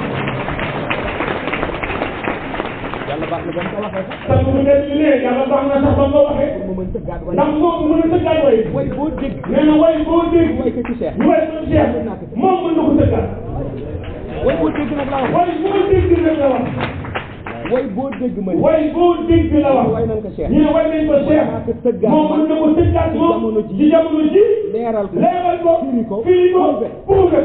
yàlla baax na ba mu ko waxee sax sang bu nekk bi ne yàlla baax na sax ba nga waxee pour mu mën tëggaat way ndax moom mën a tëggaat way way boo dégg nee na way boo dégg way ko ci Cheikh ñu way ko Cheikh moom mën na ko tëggaat way boo dégg nag la wax way boo dégg nag la wax way boo dégg ma ni way boo dégg la wax way nañ ko Cheikh ñu ne way nañ ko Cheikh maa ko tëggaat moom mën na ko tëggaat ci moom jamono ji ci jamono ji leeral ko leeral ko firi ko firi ko prouvé. prouvé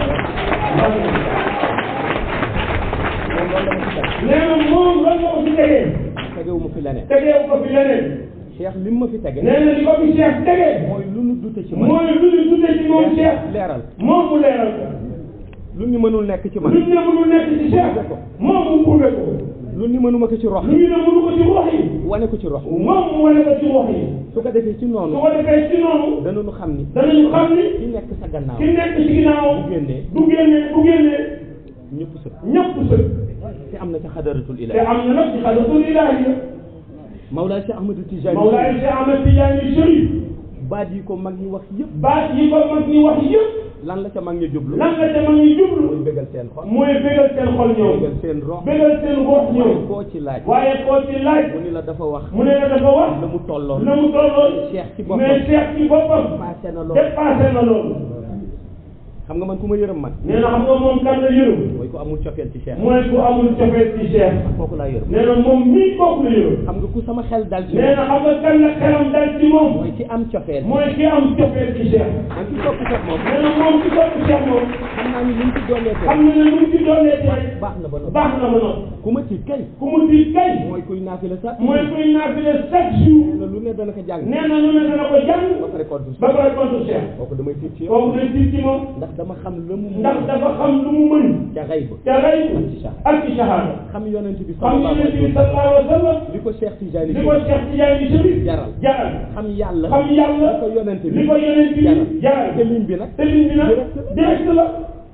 moom loolu la ma ci teg nee na moom loolu la ko fi tegee tegewu ma fi leneen tegeewu ko fi leneen Cheikh lim ma fi tege nee na li ko fi Cheikh tegee mooy lu nu dute ci man mooy lu ñu tuddee ci moom Cheikh leeral moom mu leeral ko lu ñu mënul nekk ci man lu ñu ne mënul nekk ci Cheikh moom mu prouvé ko lu ñu mënuma ko ci rox lu ñu ne mënu ko ci wax yi wane ko ci rox moom mu wane ko ci wax yi su ko defee ci su noonu ko defee ci noonu danañu xam ni danañu xam ni ki nekk sa gannaaw ki nekk ci ginnaaw bu génnee du génnee bu génnee ñëpp sëg ñëpp sëg te am na ca xadaratul te ilahi am na nag ci xadatul ilaahi Mawlaay Cheikh Ahmadou Tijani Mawlaay Cheikh Ahmed Tidiane Chérif baat yi ko mag ñi wax yëpp baat yi ko mag ñi wax yëpp lan la ca mag ñi jublu lan la ca mag ñi jublu mooy bégal seen xol mooy bégal seen xol ñoom bégal seen rox bégal seen gox ñoom koo ci laaj waaye koo ci laaj mu ni la dafa wax mu ne la dafa wax la mu tolloon na mu tolloon Cheikh ci boppam mais Cheikh ci boppam passé na loolu dépassé na loolu xam nga man ku ma yërëm man nee na xam nga moom kan la yërëm mooy ko amul cofeel ci Cheikh mooy ku amul cofeel ci Cheikh kooku laa yërëm nee na moom mii kooku la yërëm xam nga ku sama xel dal ci nee moom na xam nga kan la xelam dal ci moom mooy ki am cofeel mooy ki am cofeel ci Cheikh man ki topp Cheikh moom nee na moom ci topp Cheikh moom xam naa ni li mu ci doolee xam na ne lu mu ci doolee ci rek baax na ba noppi baax na ba noppi ku ma tiit kay ku mu di kay mooy kuy naafila sax mooy kuy naafile chaque jour nee na lu ne dana ko jàng nee na lu ne dana ko jàng ba pare contre ba pare contre Cheikh kooku damay tiit ci yow kooku day tiit ci moom ndax dama xam la mu ndax dafa xam lu mu mën ca xay ba ca rey ak ci shahada xam yonent bi xam sallallahu yonent alayhi bi wa sallam sallallahu alayhi wa sallam li ko Cheikh Tidiane li ko Cheikh Tidiane Chérif jaral jaral xam yàlla xam yàlla li ko yonent bi li ko yonent bi jaral jaral te lim bi nag te liñ bi nag direct direct la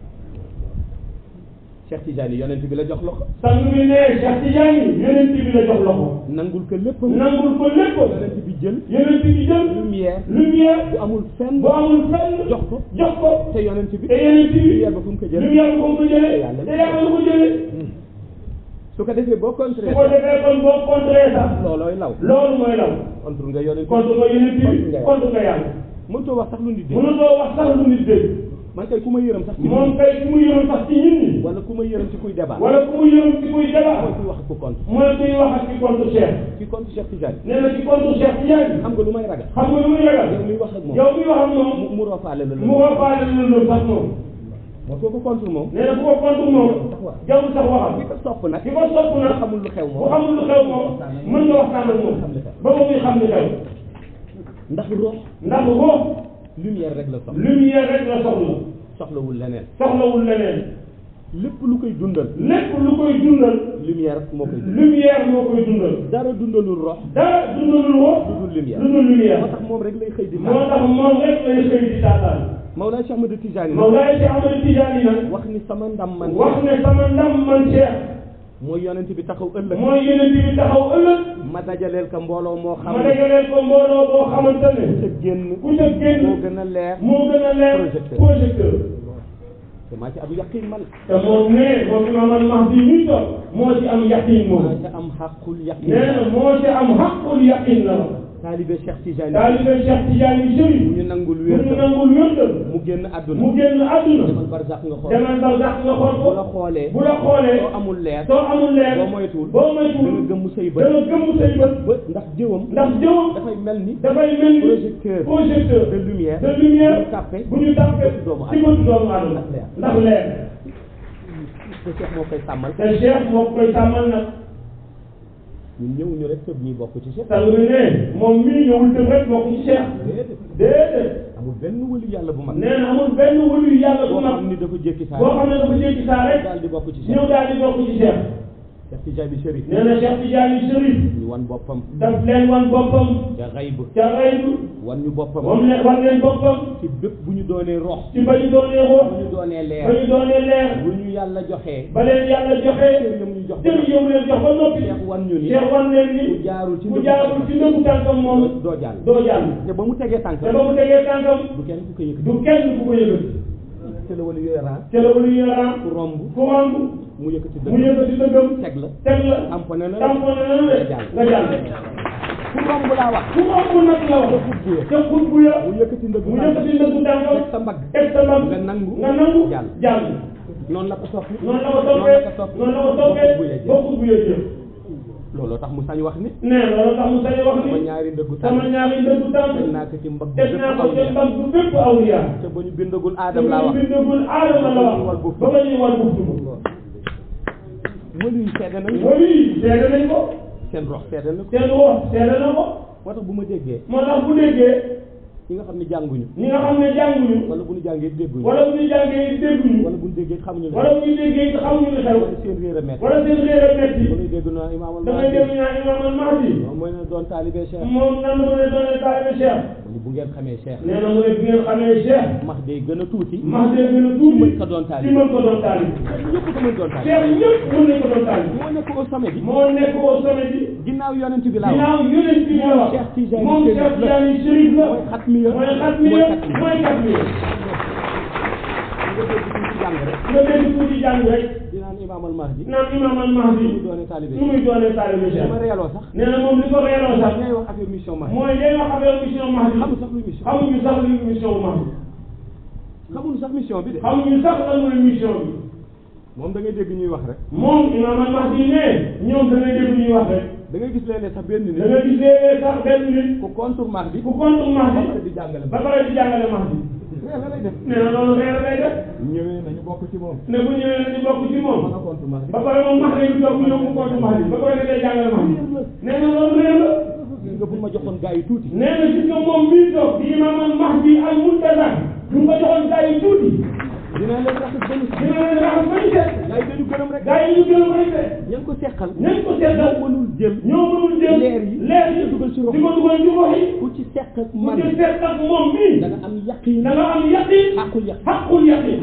Cheikh Tidiane yonent bi la jox loxo sang bi ne Cheikh Tidiane yonent bi la jox loxo nangul ko lépp nangul ko lépp yonent bi jël yonent bi jël lumière lumière bu amul fenn bu amul fenn jox ko jox ko te yonent bi te yonent bi lumière ba fu mu ko jël lumière bu ko jëlee te yàlla lu ko jëlee su ko defee boo su contré ko defee kon boo contré sax loolooy law loolu mooy law contre nga yonent bi contre nga yonent bi contre nga yàlla contre nga yàlla mënutoo wax sax lu nit dégg mënutoo wax sax lu nit dégg man kay ku ma yërëm sax ci moom kay ku mu yërëm sax ci nit ñi wala ku ma yërëm ci kuy débat wala ku mu yërëm ci kuy débat mooy kuy wax ku contre mooy kuy wax ak ci contre Cheikh ci contre Cheikh Tidiane nee na ci contre Cheikh Tidiane xam nga lu may ragal xam nga lu muy ragal yow miy wax ak moom yow mi wax ak moom mu mu roofaale la mu la ko faale la loolu sax moom moo kooku contre moom nee na bu ko contre moom jarul sax waxam ki ko sopp nag ki ko sopp bu nag xamul lu xew bu moom xamul lu xew moom mën nga waxtaan ak moom ba ba muy xam li xew ndax rox ndax ruux lumière rek la soxla lumière rek la soxla soxlawul leneen soxlawul leneen lépp lu koy dundal lépp lu koy dundal lumière moo koy dundal lumière moo koy dundal dara dundalul rox dara dundalul ruux lu dul lumière lu dul lumière moo tax moom rek lay xëy di moo tànn tax moom rek lay xëy di taataan Mawlaa Cheikh Ahmadou Tidiane nag Mawlaay Cheikh Ahmadou Tidiane nag wax ni sama ndam man wax ne sama ndam man Cheikh mooy yonent bi taxaw ëllëg mooy yonent bi taxaw ëllëg ma dajaleel ka mbooloo moo xam ma ne dajaleel ko mbooloo boo xamante ne sa génn ku ca génn moo gën a leer moo gën a leer Projecteur. projecteur te maa ci am yaqin man te moom nee moom Imaam Mahdi ñuy toog moo ci am yaqin moom maa ci am xaqul yaqin nee na moo ci am xaqul yaqin la taalibe Cheikh Tidiane taalibe Cheikh Tidiane Chérif bu ñu nangul bu wér ñu nangul wérdal mu génn àdduna mu génn àdduna demal barsax nga xool demal ba sax nga xool bu la ko xoolee bu la xoolee soo amul leer soo amul leer boo moytuwul boo da nga moytuwul gëmm say bët dana gëmm say bët ba ndax jëwam ndax jëwam dafay mel ni dafay mel ni projecteur projecteur de lumière de lumière bu ñu tàppe bu ñu tàppee bëtu doomu ci bëtu doomu aadama Ndax leer. ndax leer te Cheikh moo koy sàmmal te Cheikh moo koy tàmmal nag ñun ñëwuñu rek tëb ñi bokk ci Cheikh sang bi ne moom mii ñëwul tëb rek bokk ci Cheikh déedéet déedéet amul benn wëlu yàlla bu mag nee na amul benn wëlu yàlla bu boo mag xam ni dafa jékki saa boo xam ne dafa jékki saa rek daal di bokk ci Cheikh ñëw daal di bokk ci Cheikh Cheikh Tidiane Chérif nee na Cheikh Tidiane Chérif ñu wan boppam daf leen wan boppam ca xayb ca xaybu wan ñu boppam moom leen wan leen boppam ci bépp bu ñu doonee rox ci ba ñu doonee bu xool ñu doonee ba leer ñu doonee leer bu ñu yàlla joxee ba leen yàlla joxe cër yam ñu jox jël yow leen jox ba noppi Cheikh wan ñu ni Cheikh wan leen ni ku jaarul ci ku ndëggu jaarul ci ndëggu tànkam moom doo jàll doo jàll te ba mu tegee tànk te ba mu tegee tànkam du kenn ku ko yëkkati du kenn ku ko yëkkati te la wala yooyu ran ca la wala yaram ku romb ku romb mu yëkkati mu dëgg yëkkati dëggam teg la teg la tamponné na la tamponné na la de jàll nga jàll ku romb laa wax ku romb nag la wax xutbu ya ca xutbu ya mu yëkkati ndëgg mu yëkkati ndëggu tànkam teg sa mbagg teg sa mbagg nga nangu nga nangu jàll jàll noonu la ko soppi noonu la ko noonu la ko toppee topp noonu la ko ba xutbu ya toppee ba jeex xutbu ya jëf looloo tax mu sañ wax ni nee loolu tax mu sañ wax sama ni ñaari ndëggu sama tànk ñaari ndëggu tànk teg naa ko ci mbagg teg bépp naa ko aw ca mbagg bu bépp awliya te ba ñu bindagul te aadam laa bu wax ñu bindagul aadama la wax ba ba ñuy war buftu wëlu yi seede nañu wali seede nañ ko seen rox seede na ko seen wax seede na ko moo tax bu ma déggee moo tax bu déggee ñi nga xam ne jànguñu ñi nga xam ne jànguñu wala bu ñu jàngee dégguñu wala bu ñu jàngee dégguñu wala bu ñu déggee xamuñu ne wala bu ñu déggee xamuñu li xew wala seen réer a metti wala seen réer a metti bu ñuy dégg naa imaam al da ngay dégg ñaa imam al mahdi moom mooy ne doon taalibe Cheikh moom nan la mën a doonee taalibe Cheikh mu ni bu ngeen xamee Cheikh nee na mu ne bi ngeen xamee Cheikh max day gën a tuuti mahdi gën a tuuti mën ko doon ci taalibe mën ko doon taalibe ñëpp ko mën doon taalibe Cheikh ñëpp mën nañ ko doon taalibe moo nekk au sommet bi moo nekk au sommet bi ginnaaw yonent bi laa wax ginnaaw yonent bi la wax Cheikh Tidiane moom Chérif Cheikh la. Tidiane Chérif la mooy xatmiya mooy xatmiya mooy xatmiya mooy xatmiya nga dégg tuuti jàng rek nga dégg tuuti jàng rek di naan imaam al mahdi naan imam al mahdi mu doone taalibe nu muy doonee taalibe Cheikh dama reeloo sax nee na moom li ko reeloo sax ngay wax affaire mission mahdi mooy day wax affaire mission mahdi xamul sax luy mission xamuñu sax li mission mahdi xamul sax mission bi de xamuñu sax lan mooy mission bi moom da ngay dégg ñuy wax rek moom imam al mahdi ne ñoom da ngay dégg ñuy wax rek da ngay gis léeg-léeg sax benn nit da nga gisee sax benn nit ku contre mahdi ku contre ba mahdi pare di jàngale ba pare di jàngale mahdi réer la lay def nee na loolu reer lay def ñëwee nañu bokk ci moom ne bu ñëwee nañu bokk ci ma moom nga contre mahdi ba pare moom mahdi bi toog ñëw mu contre mahdi ba pare da ngay jàngale mahdi nee na loolu reer la gis nga bu ma joxoon gars yi tuuti nee na gis nga moom mii toog di imam al mahdi al muntazar bu ko joxoon gaa yi tuuti dinaa leen raxas ba ñu dina leen raxas ba ñu set gars yi dañu gërëm rek gaa yi ñu gën a koy set ña ngi ko seqal nañ ko seetal ñoo mënul jël ñoo mënul jël leer yi leer yi di ko dugal ci rox di ko dugal ci rox yi ku ci seq ak mu man ci seet ak moom mii da nga am yaqin da nga am yaqin aqul yaqin xaqul yaqin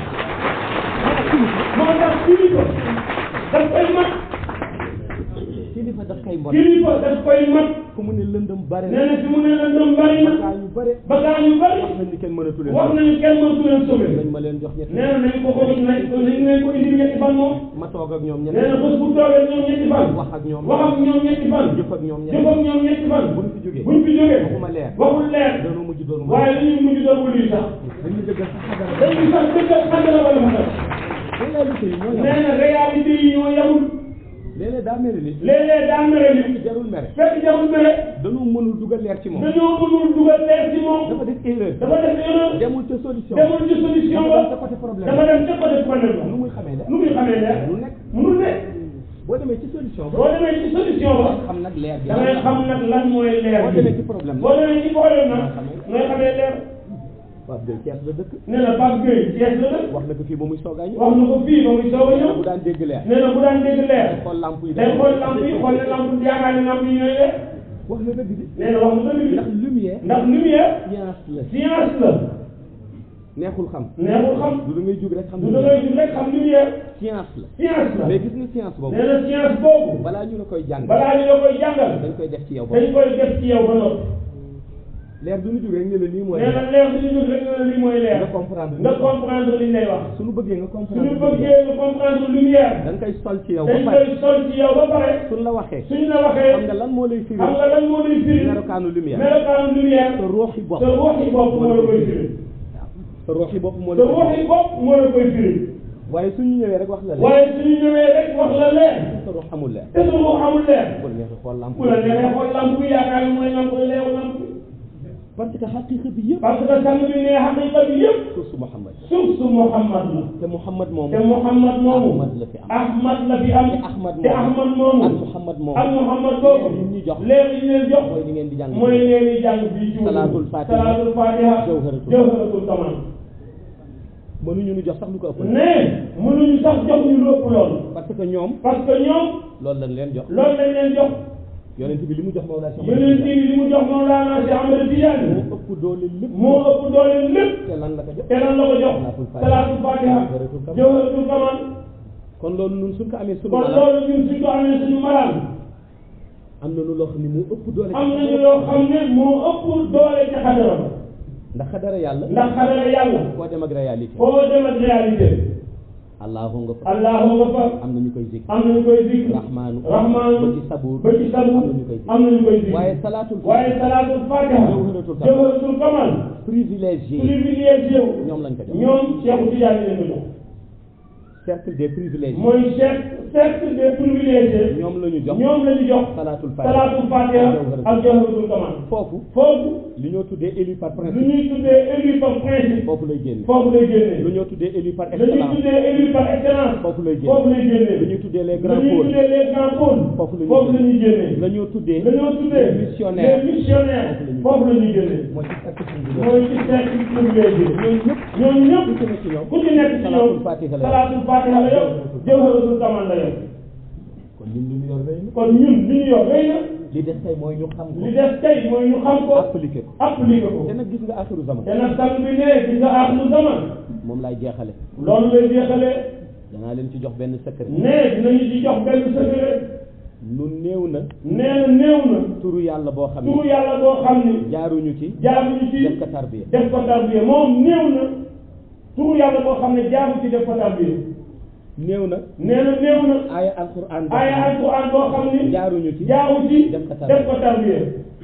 moo tax kilifa daf koy mat kilifa daf koy mbot kilifa daf koy mat fu mu ne lëndëm bare nee na fi mu ne la ndëm bari na gaa yu bare bagaan yu bari wax nañ ni kenn mënatu leen wax nañu kenn mënatu leen sauvé nañ ma leen jox ñetti nee na nañ ko ko nañ ko nañ leen ko indi ñetti fan moom ma toog ak ñoom nee ñetti na bés bu toogee ñoom ñetti fan wax ak ñoom wax ak ñoom ñetti fan jëf ak ñoom jëf ñetti ak ñoom ñetti fan buñ fi jógee buñ fi jógee waxuma leer waxul leer dañoo mujj doon ma waaye dañuy mujj doon wuli sax dañu dëggal sax xagara dañuy sax dëggal xandala wala xandala réalité yi ñoo yam nee na réalité yi ñoo yamul léeg-léeg daa mel ni léeg-léeg daa mere nit jarul mere fekk jarul mere dañoo mënul dugal leer ci moom dañoo mënul dugal leer ci moom dafa def erreur dafa def erreur demul ca solution demul ci solution dafa dem ca ba côté problème dafa dem ca côté problème ba nu muy xamee leer nu muy xamee leer lu nekk munul ne boo demee ci solution ba boo demee ci solution ba xam nag leer bi da ngay xam nag lan mooy leer boo bi demee ci problème boo demee ci problème nag ngay xamee leer Pape Gueye Thiès la dëkk nee na Pape Gueye Thiès la dëkk wax na ko fii ba muy soogaa ñëw wax na ko fii ba muy soog a ñëw bu daan dégg leer nee na bu daan dégg leer xool lamp yi day xool lamp yi xool ne lamp yaakaar ne lamp yi ñooy leer wax na dëgg bi nee na wax na dëgg ndax lumière ndax lumière science la science la neexul xam neexul xam du da ngay jug rek xam du da ngay jug rek xam lumière science la science la mais gis nga science boobu nee na science boobu balaa ñu la koy jàng balaa ñu la koy jàngal dañ koy def ci yow ba dañ koy def ci yow ba noppi leer du ñu jug rek ne la lii mooy nee na leer suñu jug rek nga lii mooy leer nga comprendre nga comprendre liñ lay wax suñu bëggee nga suñu comprendre bëggee nga comprendre lumière da nga koy sol ci yow ba dañ pare koy sol ci yow ba pare suñ la waxee suñ la waxee xam nga lan moo lay firi xam nga lan moo lay firi melokaanu lumière melokaanu lumière sa ruuxi bopp sa ruuxi bopp moo la koy firi sa ruuxi bopp moo sa la koy ruuxi bopp moo la koy firi waaye suñu ñëwee rek wax la leer waaye suñu ñëwee rek wax la leer sa ruux amul leer te sa ruux amul leer bu la neexee xool lamp ku la neexee xool lamp bi yaakaar ne mooy lamp leeru lamp bi parce que xaqiqa bi yëpp parce que sang bi ne xaqiqa bi yëpp suuf su Muhammad suuf su Muhammad la te Muhammad moom te Muhammad moomu Ahmad la fi am Ahmad la fi am te Ahmad te moomu Ahmad moomu ak Muhammad moom ak Muhammad boobu yi ñu jox léegi ñu leen jox mooy li ngeen di jàng mooy leen di jàng bi ci Salaatul Fatiha salaatul fatiha Jawharatul jawharatul kamal mënuñu ñu jox sax lu ko ëpp ne mënuñu sax jox ñu lépp loolu parce que ñoom parce que ñoom loolu lañ leen jox loolu lañ leen jox yonent bi li mu jox Mawlaa Cheikh yonent bi li mu jox Mawlana Cheikh Ahmed Tidiane moo ëpp doole lépp moo ëpp doole lépp te lan la ko jox te lan la ko jox Salaatul Fatiha. salaatul fatiha Jawharatul kamal. jawharatul kamal kon loolu ñun suñ ko amee sunu kon malaan loolu ñun suñ ko amee suñu malaan am na lu loo xam ne moo ëpp doole am nañu loo xam ne moo ëpp doole ci xadara ba ndax xadara yàlla ndax xadara yàlla foo dem ak réalité foo dem ak réalité allahu nga fa allahu nga fa am na ñu koy zikr am nañu koy zikr rahmaanu rahmaanu ba ci sabuur ba ci sabu am nañu koy zikr am nañu koy zikr waaye salaatul waaye salaatul fatiha Jawharatul kamal. jawharatul kamal privilégié privilégié wu ñoom lañ ko jox ñoom Cheikh Tidiane leen ko jox cercle des privilégiés mooy chef cercle des privilégiés ñoom la ñu jox ñoom la ñu jox salaatul fatiha salaatul fatiha ak jawharatul kamal foofu foofu li ñoo tuddee élu par lu principe ñuy tuddee élu par principe foofu lay génne foofu lay génnee lu ñoo tuddee élu par lu ñuy excellence tuddee élu par excellence foofu lay foofu génne lay génnee lu ñuy tuddee les lu grands ñuy pôles tuddee les grands pôles foofu la ñuy foofu la ñuy génnee la ñoo tuddee la ñoo tuddee les missionnaires les missionnaires foofu foofu la ñuy génnee mooy ci cercle privilégié mooy ci cercle privilégié ñooñu ñëpp ñooñu ñëpp ku ci ne ci ñoom ku ci nekk ci salaatul ñoom fatiha la yor. salaatul fatiha la yor jawharatul kamal la yor kon ñun li ñu yor rëy na kon ñun li ñu yor rëy na li des tey mooy ñu xam ko li des tey mooy ñu xam ko appliqué ko appliqué ko te nag gis nga axiru zaman te nag sang bi ne gis nga aaxiru zaman moom laay jeexale loolu lay jeexalee danaa leen ci jox benn secret ne dinañu ci jox benn secret lu néew na nee na néew na turu yàlla boo xam turu ne yàlla boo xam ni jaaruñu ci jaaruñu ci def ko tarbiya def ko tarbiya moom néew na turu yàlla boo xam ne jaaru ci def ko tarbiya néew na nee na néew na aaya alquran boo aaya xam alquran boo xam ne ni jaaruñu ci jaaru ci def ko tarbiya def ko tarbiya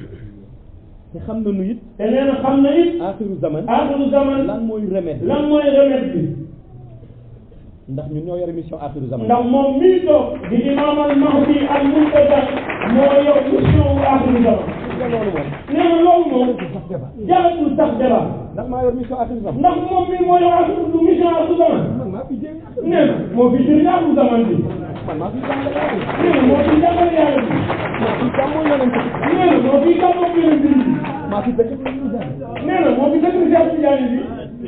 te xam nañu it te nee na xam na it axiru zaman aaxiru zaman lan mooy remède lan mooy remède bi ndax ñun ñoo yore mission axiru zaman ndax moom mii toog di imam al mahdi al muntaza moo yor mission wu aaxiru zaman te loolu moom nee na loolu moom sax débat jaratul sax débat ndax maa yor mission axiru zaman ndax moom mii moo yor aaxiru du mission aaxiru zaman man maa fi jéem nee na moo fi jëriñ aaxiru zaman bi man maa fi jàngale yàlla nee na moo fi jàngale yàlla bi maa fi jàmmoo yonent bi nee na moo fi gàmmoo yeneen bi maa fi dëkk bi ñu jàng nee na moo fi dëkk Cheikh Tidiane bi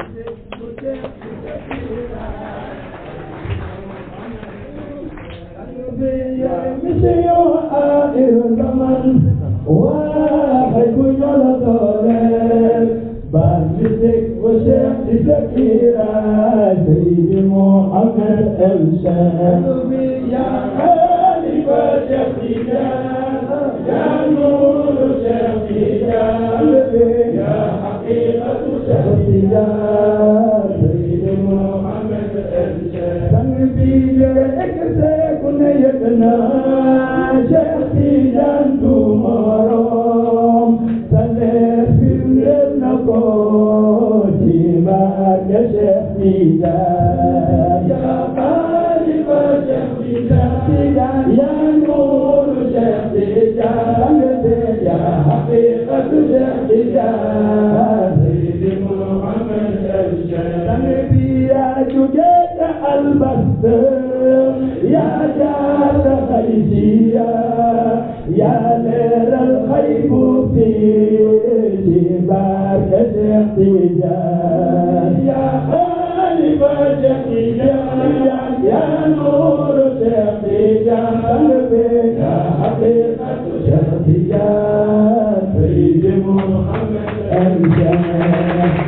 mission axiru zaman waaxay bu ñola dooleel baal musique bu Cheikh di Zakira Seydi Mohamed El Cheikh ya xalifa Cheikh Tidiane ya nuuru Cheikh Tidiane ya xaqiqatu Cheikh Tidiane Seydi Mohamed El Cheikh sang bi jëre egse ku ne yëg na Cheikh Tidiane du morom sa leer firndeel na ko ci barke Cheikh Tidiane ya xalifa Cheikh Tidiane ya nuuru Cheikh Tidiane ya xaqiqatu Cheikh Tidiane Seydi Mohamed El Cheikh sang bi yaa jóge ca Albasteur yaa jaar Xaysiya yaa leeral xaybu fii ci barke Cheikh Tidiane yaa xalifa Cheikh Tidiane yaa nuuru Cheikh Tidiane yaa xaqiqatu Cheikh Tidiane Seydi Mohamed El Cheikh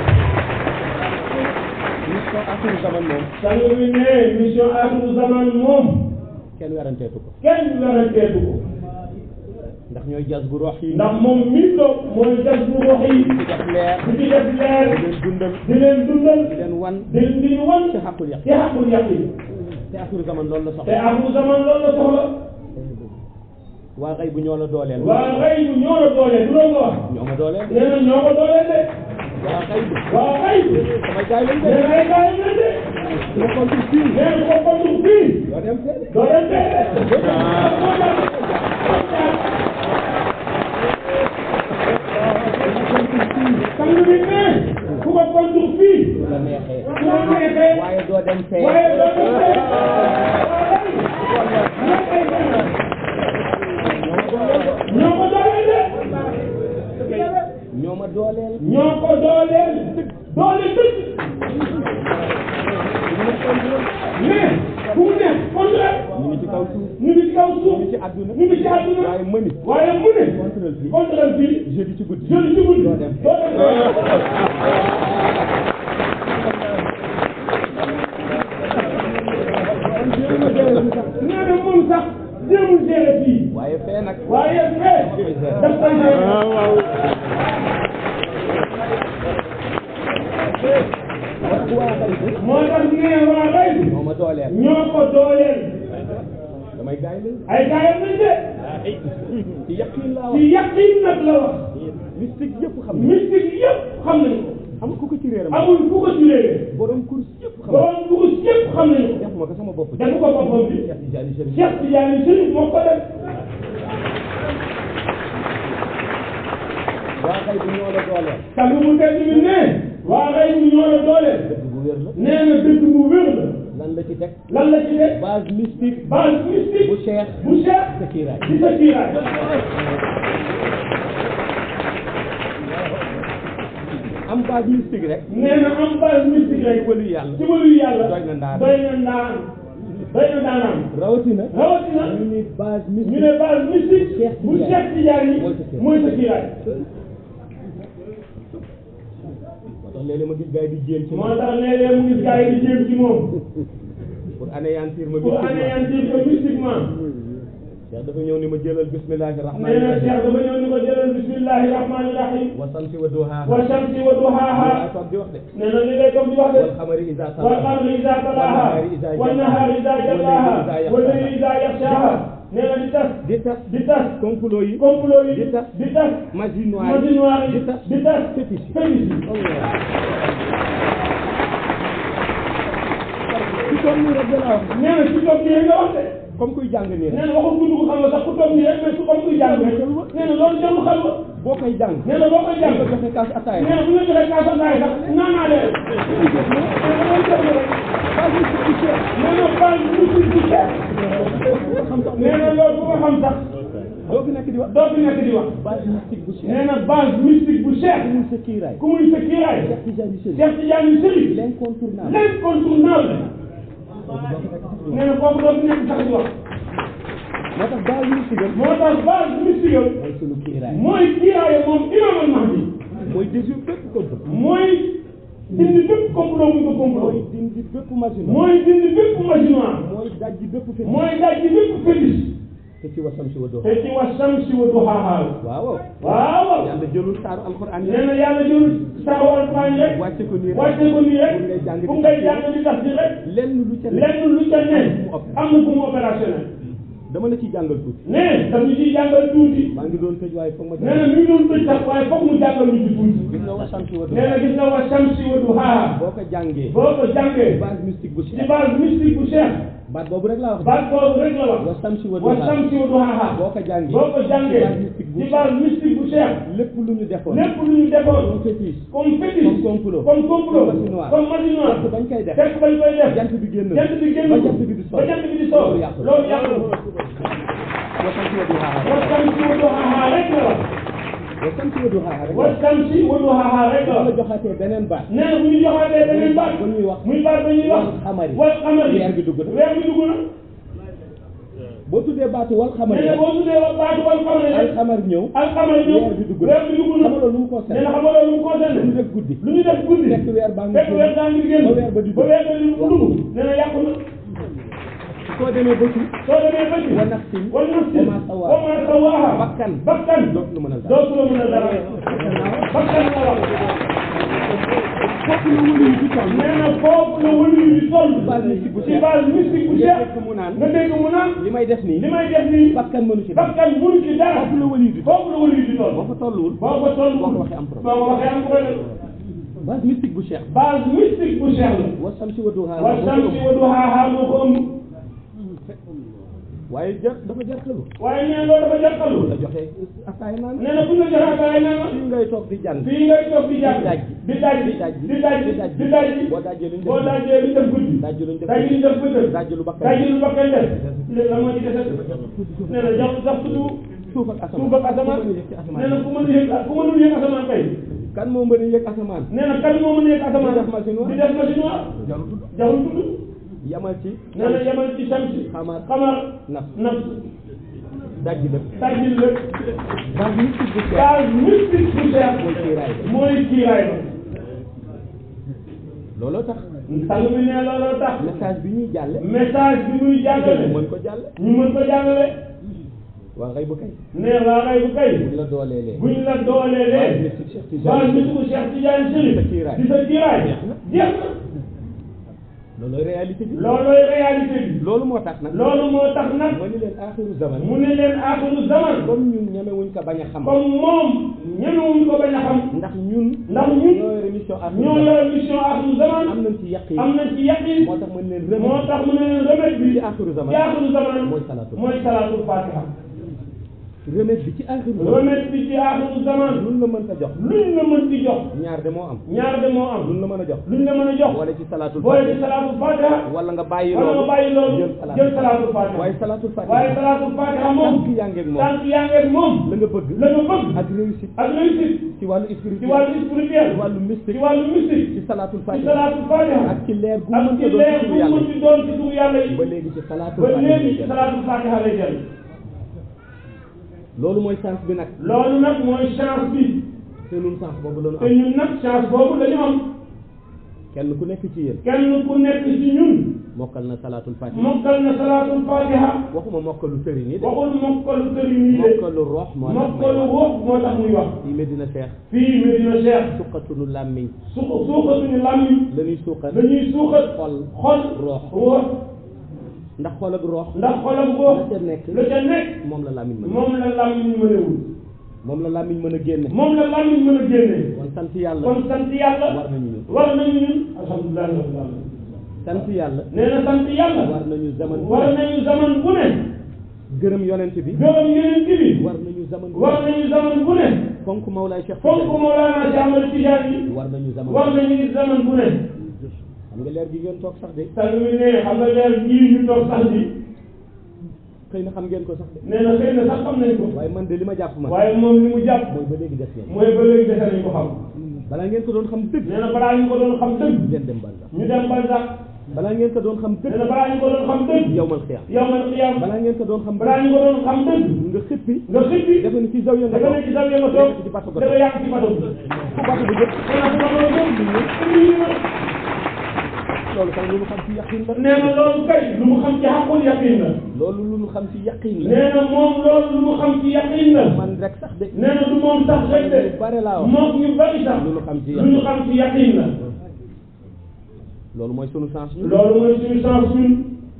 mission axiru zaman moom sang bi ne mission aaxiru zaman moom kenn weranteetu ko kenn weranteetu ko ndax ñooy jas bu rox yi ndax moom mii toog mooy gas bu wax yi di def leer di ci def leer di leen dundal di leen dundal di leen wan di di ñu wan ci xaqul yàq ci xaqul yàq yi te axiru zaman loolu la te soxla aaxiru zaman loolu la soxla waa xëy bu ñoo la dooleel waa xëy bu ñoo la dooleel du loolu nga wax ñoo ma dooleel nee na ñoo ko dooleel de waa xëy bu waa xëy samay gaay lañ nee de na ay gaay yi de su ma kontul fii nee na ko kontu fii doo dem fee de doo dem fee de kaw suuf ñu ngi ci kaw suuf ñu ngi ci àdduna ñu ngi ci àdduna waaye mëni waaye mu ne contrôle fii contrôle fii jeudi ci guddi jeudi ci guddi doo dem doo dem nee na moom sax jéemul gérer fii waaye fee nag waaye fee daf koy gérer waa xay bi moo tax nee waa xëy moo ma dooleel ñoo ko dooleel damay gaay lañ ay gaayam nañ de ci yaqin laa wax ci yaqin nag la wax mystique yëpp xam ne mystique yëpp xam nañu ko am ku ko ci réeram amul ku ko ci réere borom course yëpp xam ne borom dugub yëpp xam nañu ko def ma ko sama bopp defu ko boppam bi Cheikh Tidiane Chérif Cheikh Tidiane Chérif moo ko def waa xay bi ñoo la dooleel tàgg mu tedd bi ne waa xëy bu ñoo la dooleel dëgg bu wér la nee na dëgg bu wér la lan la ci teg lan la ci def base mystique base mystique bu Cheikh bu Cheikh sa kiiraay di sa kiiraay am base mystique rek nee na am base mystique rek wëlu yàlla ci wàllu yàlla doy na ndaan doy na ndaan doy na ndaanaan rawatina rawatina ñu ni base ñu mystique ne base mystique Cheikh bu Tidiane. Cheikh Tidiane yi Mooy sa kiiraay. mooy sa kiiraay moo tax léeg-léeg ma gis gars yi di jéem ci moo man tax léeg-léeg mu gis gars yi di jéem ci moom pour anéantir ma pour mystiquement anéantir ko mystiquement Cheikh dafa ñëw ni ma jëlal bismillahi nee rahmani na rahim Cheikh dafa ñëw ni ko jëlal bismillahi rahmani rahim wa samsi wa duhaha wa shamsi wa duhaha yaa toog di wax de nee na li ngay comme di wax de wal xamari isa wal talaha qamari iza talaha wan nahari iza jallaha wal layli iza yaghshaha nee na di tas di tas di tas complot yi complot yi di tas di tas magie noire magie noire yi di tas di tas fétiche yi fétiche yi ci toog nii rek da laa wax nee na ci toog nii rek nga wax de comme kuy jàng nii nee rek na waxul gudd ko xam nga sax ku toog nii rek mais su comme kuy jàng rek nee na loolu jarul xel ba boo koy jàng nee na boo koy jàng nga joxe kaas ataaya nee na bu ñu joxee kaasa ndaay sax naan naa leen nee na loolu jarul rek nee na base musique bu cher nee na loolu bu ko xam sax doo fi nekk di wax doo fi nekk di wax base mystique bu Cheikh nee na base mystique bu cher muy sa kiiraay ku muy sa kiiraay Cheikh Tidiane Chérif Cheikh Tidiane Chérif l'incontournable l'incontournable nee na foofu doo fi nekk sax di wax moo tax base mystique am moo tax base mystique am mooy sunu kiiraay mooy kiiraaye moom imam al mahdi mooy déjou bépp complot mooy dindi bépp complot bu ñu ko complot mooy dindi bépp machine mooy dindi bépp machine noire mooy dajji bépp fi mooy daj ci bépp fétiche te ci wasam si wa doo te ci wa samsi wa duhaaha waaw waaw yàlla jëlul saaru alquran yi nee na yàlla jël saaru alquran rek wàcce ko nii rek wàcce ko nii rek ngay jàng di bu ngay jàng di tas di rek lenn lu ca nekk lenn lu ca ne am na fu mu opérationnel dama la ciy jàngal tuuti ne daf ñu ciy jàngal tuuti maa ngi doon tëj waaye foog ma nee na mi ngi doon tëj sax waaye foog mu jàngal ñu ci tuuti gis nga wasam si wa doo nee na gis na wa samsi wa duhaaha boo ko jàngee boo ko jàngee base mystique bu ci Cheikh base mystique bu Cheikh baat boobu rek laa wax baat boobu rek la wax wasam si wa wa doo samsi wa duhaaha boo ko jàngee boo ko jàngee base mystique bu ci base mystique bu Cheikh lépp lu ñu defoon lépp lu ñu defoon comme fétiche comme fétiche comme complot comme complot comme machine noire comme machine noire fekk bañ koy def fekk bañ koy def jant bi génn jant bi génn ba jant bi di ba sow jant bi di sow loolu yàqu loolu yàqu wasam si wa duhaaha wa samsi wa duhaaha rek la wax wasam si wa duhaaha rek wa samsi wa duhaaha rek la la wax joxatee beneen baat nee na bu ñu joxaatee beneen baat ba ñuy wax muy baat ba ñuy wax wal xamari wal xamari weer bi dugg na weer bi dugg na boo tuddee baatu wal xamari nee na boo tuddee wa baatu wal xamari al rek xamar ñëw al xamari ñëw weer bi dugg na weer bi dugg na xam nga loolu lu mu ko nee na xam nga loolu lu mu concerné lu ñu def guddi lu ñu def guddi fekk weer baa ngi fekk weer daa ngi génn ba weer ba di ba weer ba di dugg nee na yàqu na soo demee ba ci soo demee ba ci wa nafsin wa nafsin wa ma sawaa wa ma sawaaha bakkan bakkan dootu lu mën a dara dootu la mën a dara bakkan la wax foofu la wëlu yi di toll nee na foofu la wëlu yi di toll base mystique bu ci Cheikh base mystique bu nga Cheikh fekk mu naan nga dégg mu naan li may def nii li may def nii bakkan mënu ci dara bakkan mënu ci dara foofu la wëlu yi di toll foofu la wëlu yi di toll boo ko tolluwul boo ko toll boo ko waxee am problème boo ko waxee am problème base mystique bu Cheikh base mystique bu Cheikh la wa samsi wa duhaa wa samsi wa duhaaha moo ko ëmb waaye jar dafa jartalu waaye nee na loolu dafa jàppalu la joxe ataay naan nee na bu ñu la joxee ataaya nee na fii ngay toog di jàng fii ngay toog di jàng di daj di daj di daj di daj di daj boo dajee luñ boo def dajee li def guddi daj luñ def daj li def bëccëg daj lu bakkan daj lu bakkan def léegi lan moo ci dese nee na jox sax tudd suuf ak asamaan suuf ak asamaan ku mën a yëg ci asamaan nee na ku mën a yëg ku mënul yëg asamaan kay kan moo mën a yëg asamaan nee na kan moo mën a yëg asamaan di def machine noire di def machine noire jarul tudd jarul tudd yamal ci nee na yemal ci samsi xamar xamar naf nafs dajji lépp tajil lépp base mystique bu Cheikh base mystique bu Cheikh mooy kiiraay bi mooy kiiraay ba looloo tax sang bi ne looloo tax message bi ñuy jàlle message bi muy jàngale ñu mën ko jàlle ñu mën ko jàngale waa ngay bu kay ne waa ngay bu kay buñ la dooleelee buñ la base dooleelee mystique Cheikh base Tidiane mystique Cheikh Tidiane Chérif Di sa kiiraay. di sa kiiraay jeex na loolooy réalité bi loolooy réalité bi loolu moo tax nag loolu moo tax nag ma ni leen axiru zaman mu ne leen aaxiru zaman comme ñun ñemewuñ ko bañ a xam comme moom ñemewuñ ko bañ a xam ndax ñun ndax ñun ñoo yore mission axiru ñoo zaman yor mission aaxiru zaman am nañ ci yaqin am nañ ci yaqin moo tax ma ne leen moo remède tax mu ne leen remède bi ci axiru zaman ci aaxiru zaman mooy salaatul mooy salaatul fatiha remède bi ci axiru zaman remède bi ci aaxiru zaman luñ la mën ta jox luñ la mën di jox ñaar de moo am ñaar de moo am luñ la mën a jox luñ la mën a jox wala ci salaatul boole ci fatiha salaatul fatiha wala nga bàyyi wala nga loolu bàyyi loolu jël salaat jël salaatul fatiha waaye salaatul waaye fatiha salaatul fatiha moom tànk yaa ngeeg moom tànk yaa ngeeg moom la nga bëgg la nga bëgg ak réussite ak réussite ci wàllu ci spirituel wàllu spirituel ci wàllu ci mystique wàllu mystique ci salaatul ci fatiha salaatul fatiha ak ci leer gu ak mën ci ko doon leer ci bu turu yàlla mën ci doon ci turu yàlla yi ba léegi ci salaatul ba fatiha léegi lay ci jël. salaatul fatiha lay jël loolu mooy chance bi nag loolu nag mooy chance bi te ñun chance boobu la ñu te am ñun nag chance boobu la ñu am kenn ku nekk ci yéen kenn ku nekk ci ñun mokkal na salaatul fatiha mokkal na salaatul fatiha waxuma mokkalu tëri nii de waxul mokkalu tëri nii de mokkalu rox moo tax may mokkalu wax wax moo tax muy wax fii Medina Cheikh fii Medina Cheikh suqatunu làmmiñ su suuxatuñu làmmiñ la ñuy suuqat dañuy suuxat xol xol roox wax ndax xol ak roox ndax xolam la boobu ca nekk la ca nekk moom la làmmiñ mën moom la làmmiñ mënewul moom la làmmiñ mën a génne moom la làmmiñ mën a génnee kon sant yàlla kon sant yàlla war nañu ñun war nañu ñun alhamdulilah rabbil alamin sant yàlla nee na sant yàlla war nañu zaman bu war ne nañu zaman bu ne gërëm yonent bi gërëm yeneen bi war nañu zaman bu war ne nañu zaman bu ne fonk Mawlaay Cheikh fonk Tidiane Mawlana Cheikh Ahmad Tidiane yi war nañu zaman war nañu zaman bu ne xam nga leer gi ngeen toog sax de sang bi ne xam nga leer jii ñu toog sax bi xëy na xam ngeen ko sax de nee na xëy na sax xam nañ ko waaye man de li ma jàpp man waaye moom li mu jàpp mooy ba léegi des ngeen mooy ba léegi dese nañ ko xam balaa ngeen ko doon xam dëgg nee na balaa ñu ko doon xam dëgg ngeen dem Barza ñu dem Barzak balaa ngeen ko doon xam nee dëgg na balaa ñu ko doon xam dëgg yawmal xiyaam yawmal qiyaam balaa ngeen ko doon xam balaa ñu ko doon xam dëgg nga xippi nga xippi defe ni ci zaw ya nga dafa toog nekk ci sa nga toog ci bato dafa yàq ci bato bi fu bato bi jëm nee na bu bato bi jëm loolu sax lu mu xam ci yaqin la nee na loolu kay lu mu xam ci xaqul yaqin la loolu lu mu xam ci yaqin la nee na moom loolu lu mu xam ci yaqin la man rek sax de nee na du moom sax rek de lu bare laa wax moom ñu bari sax lu ñu xam ci lu ñu xam ci yaqin la loolu mooy sunu chance ñun loolu mooy suñu chance ñun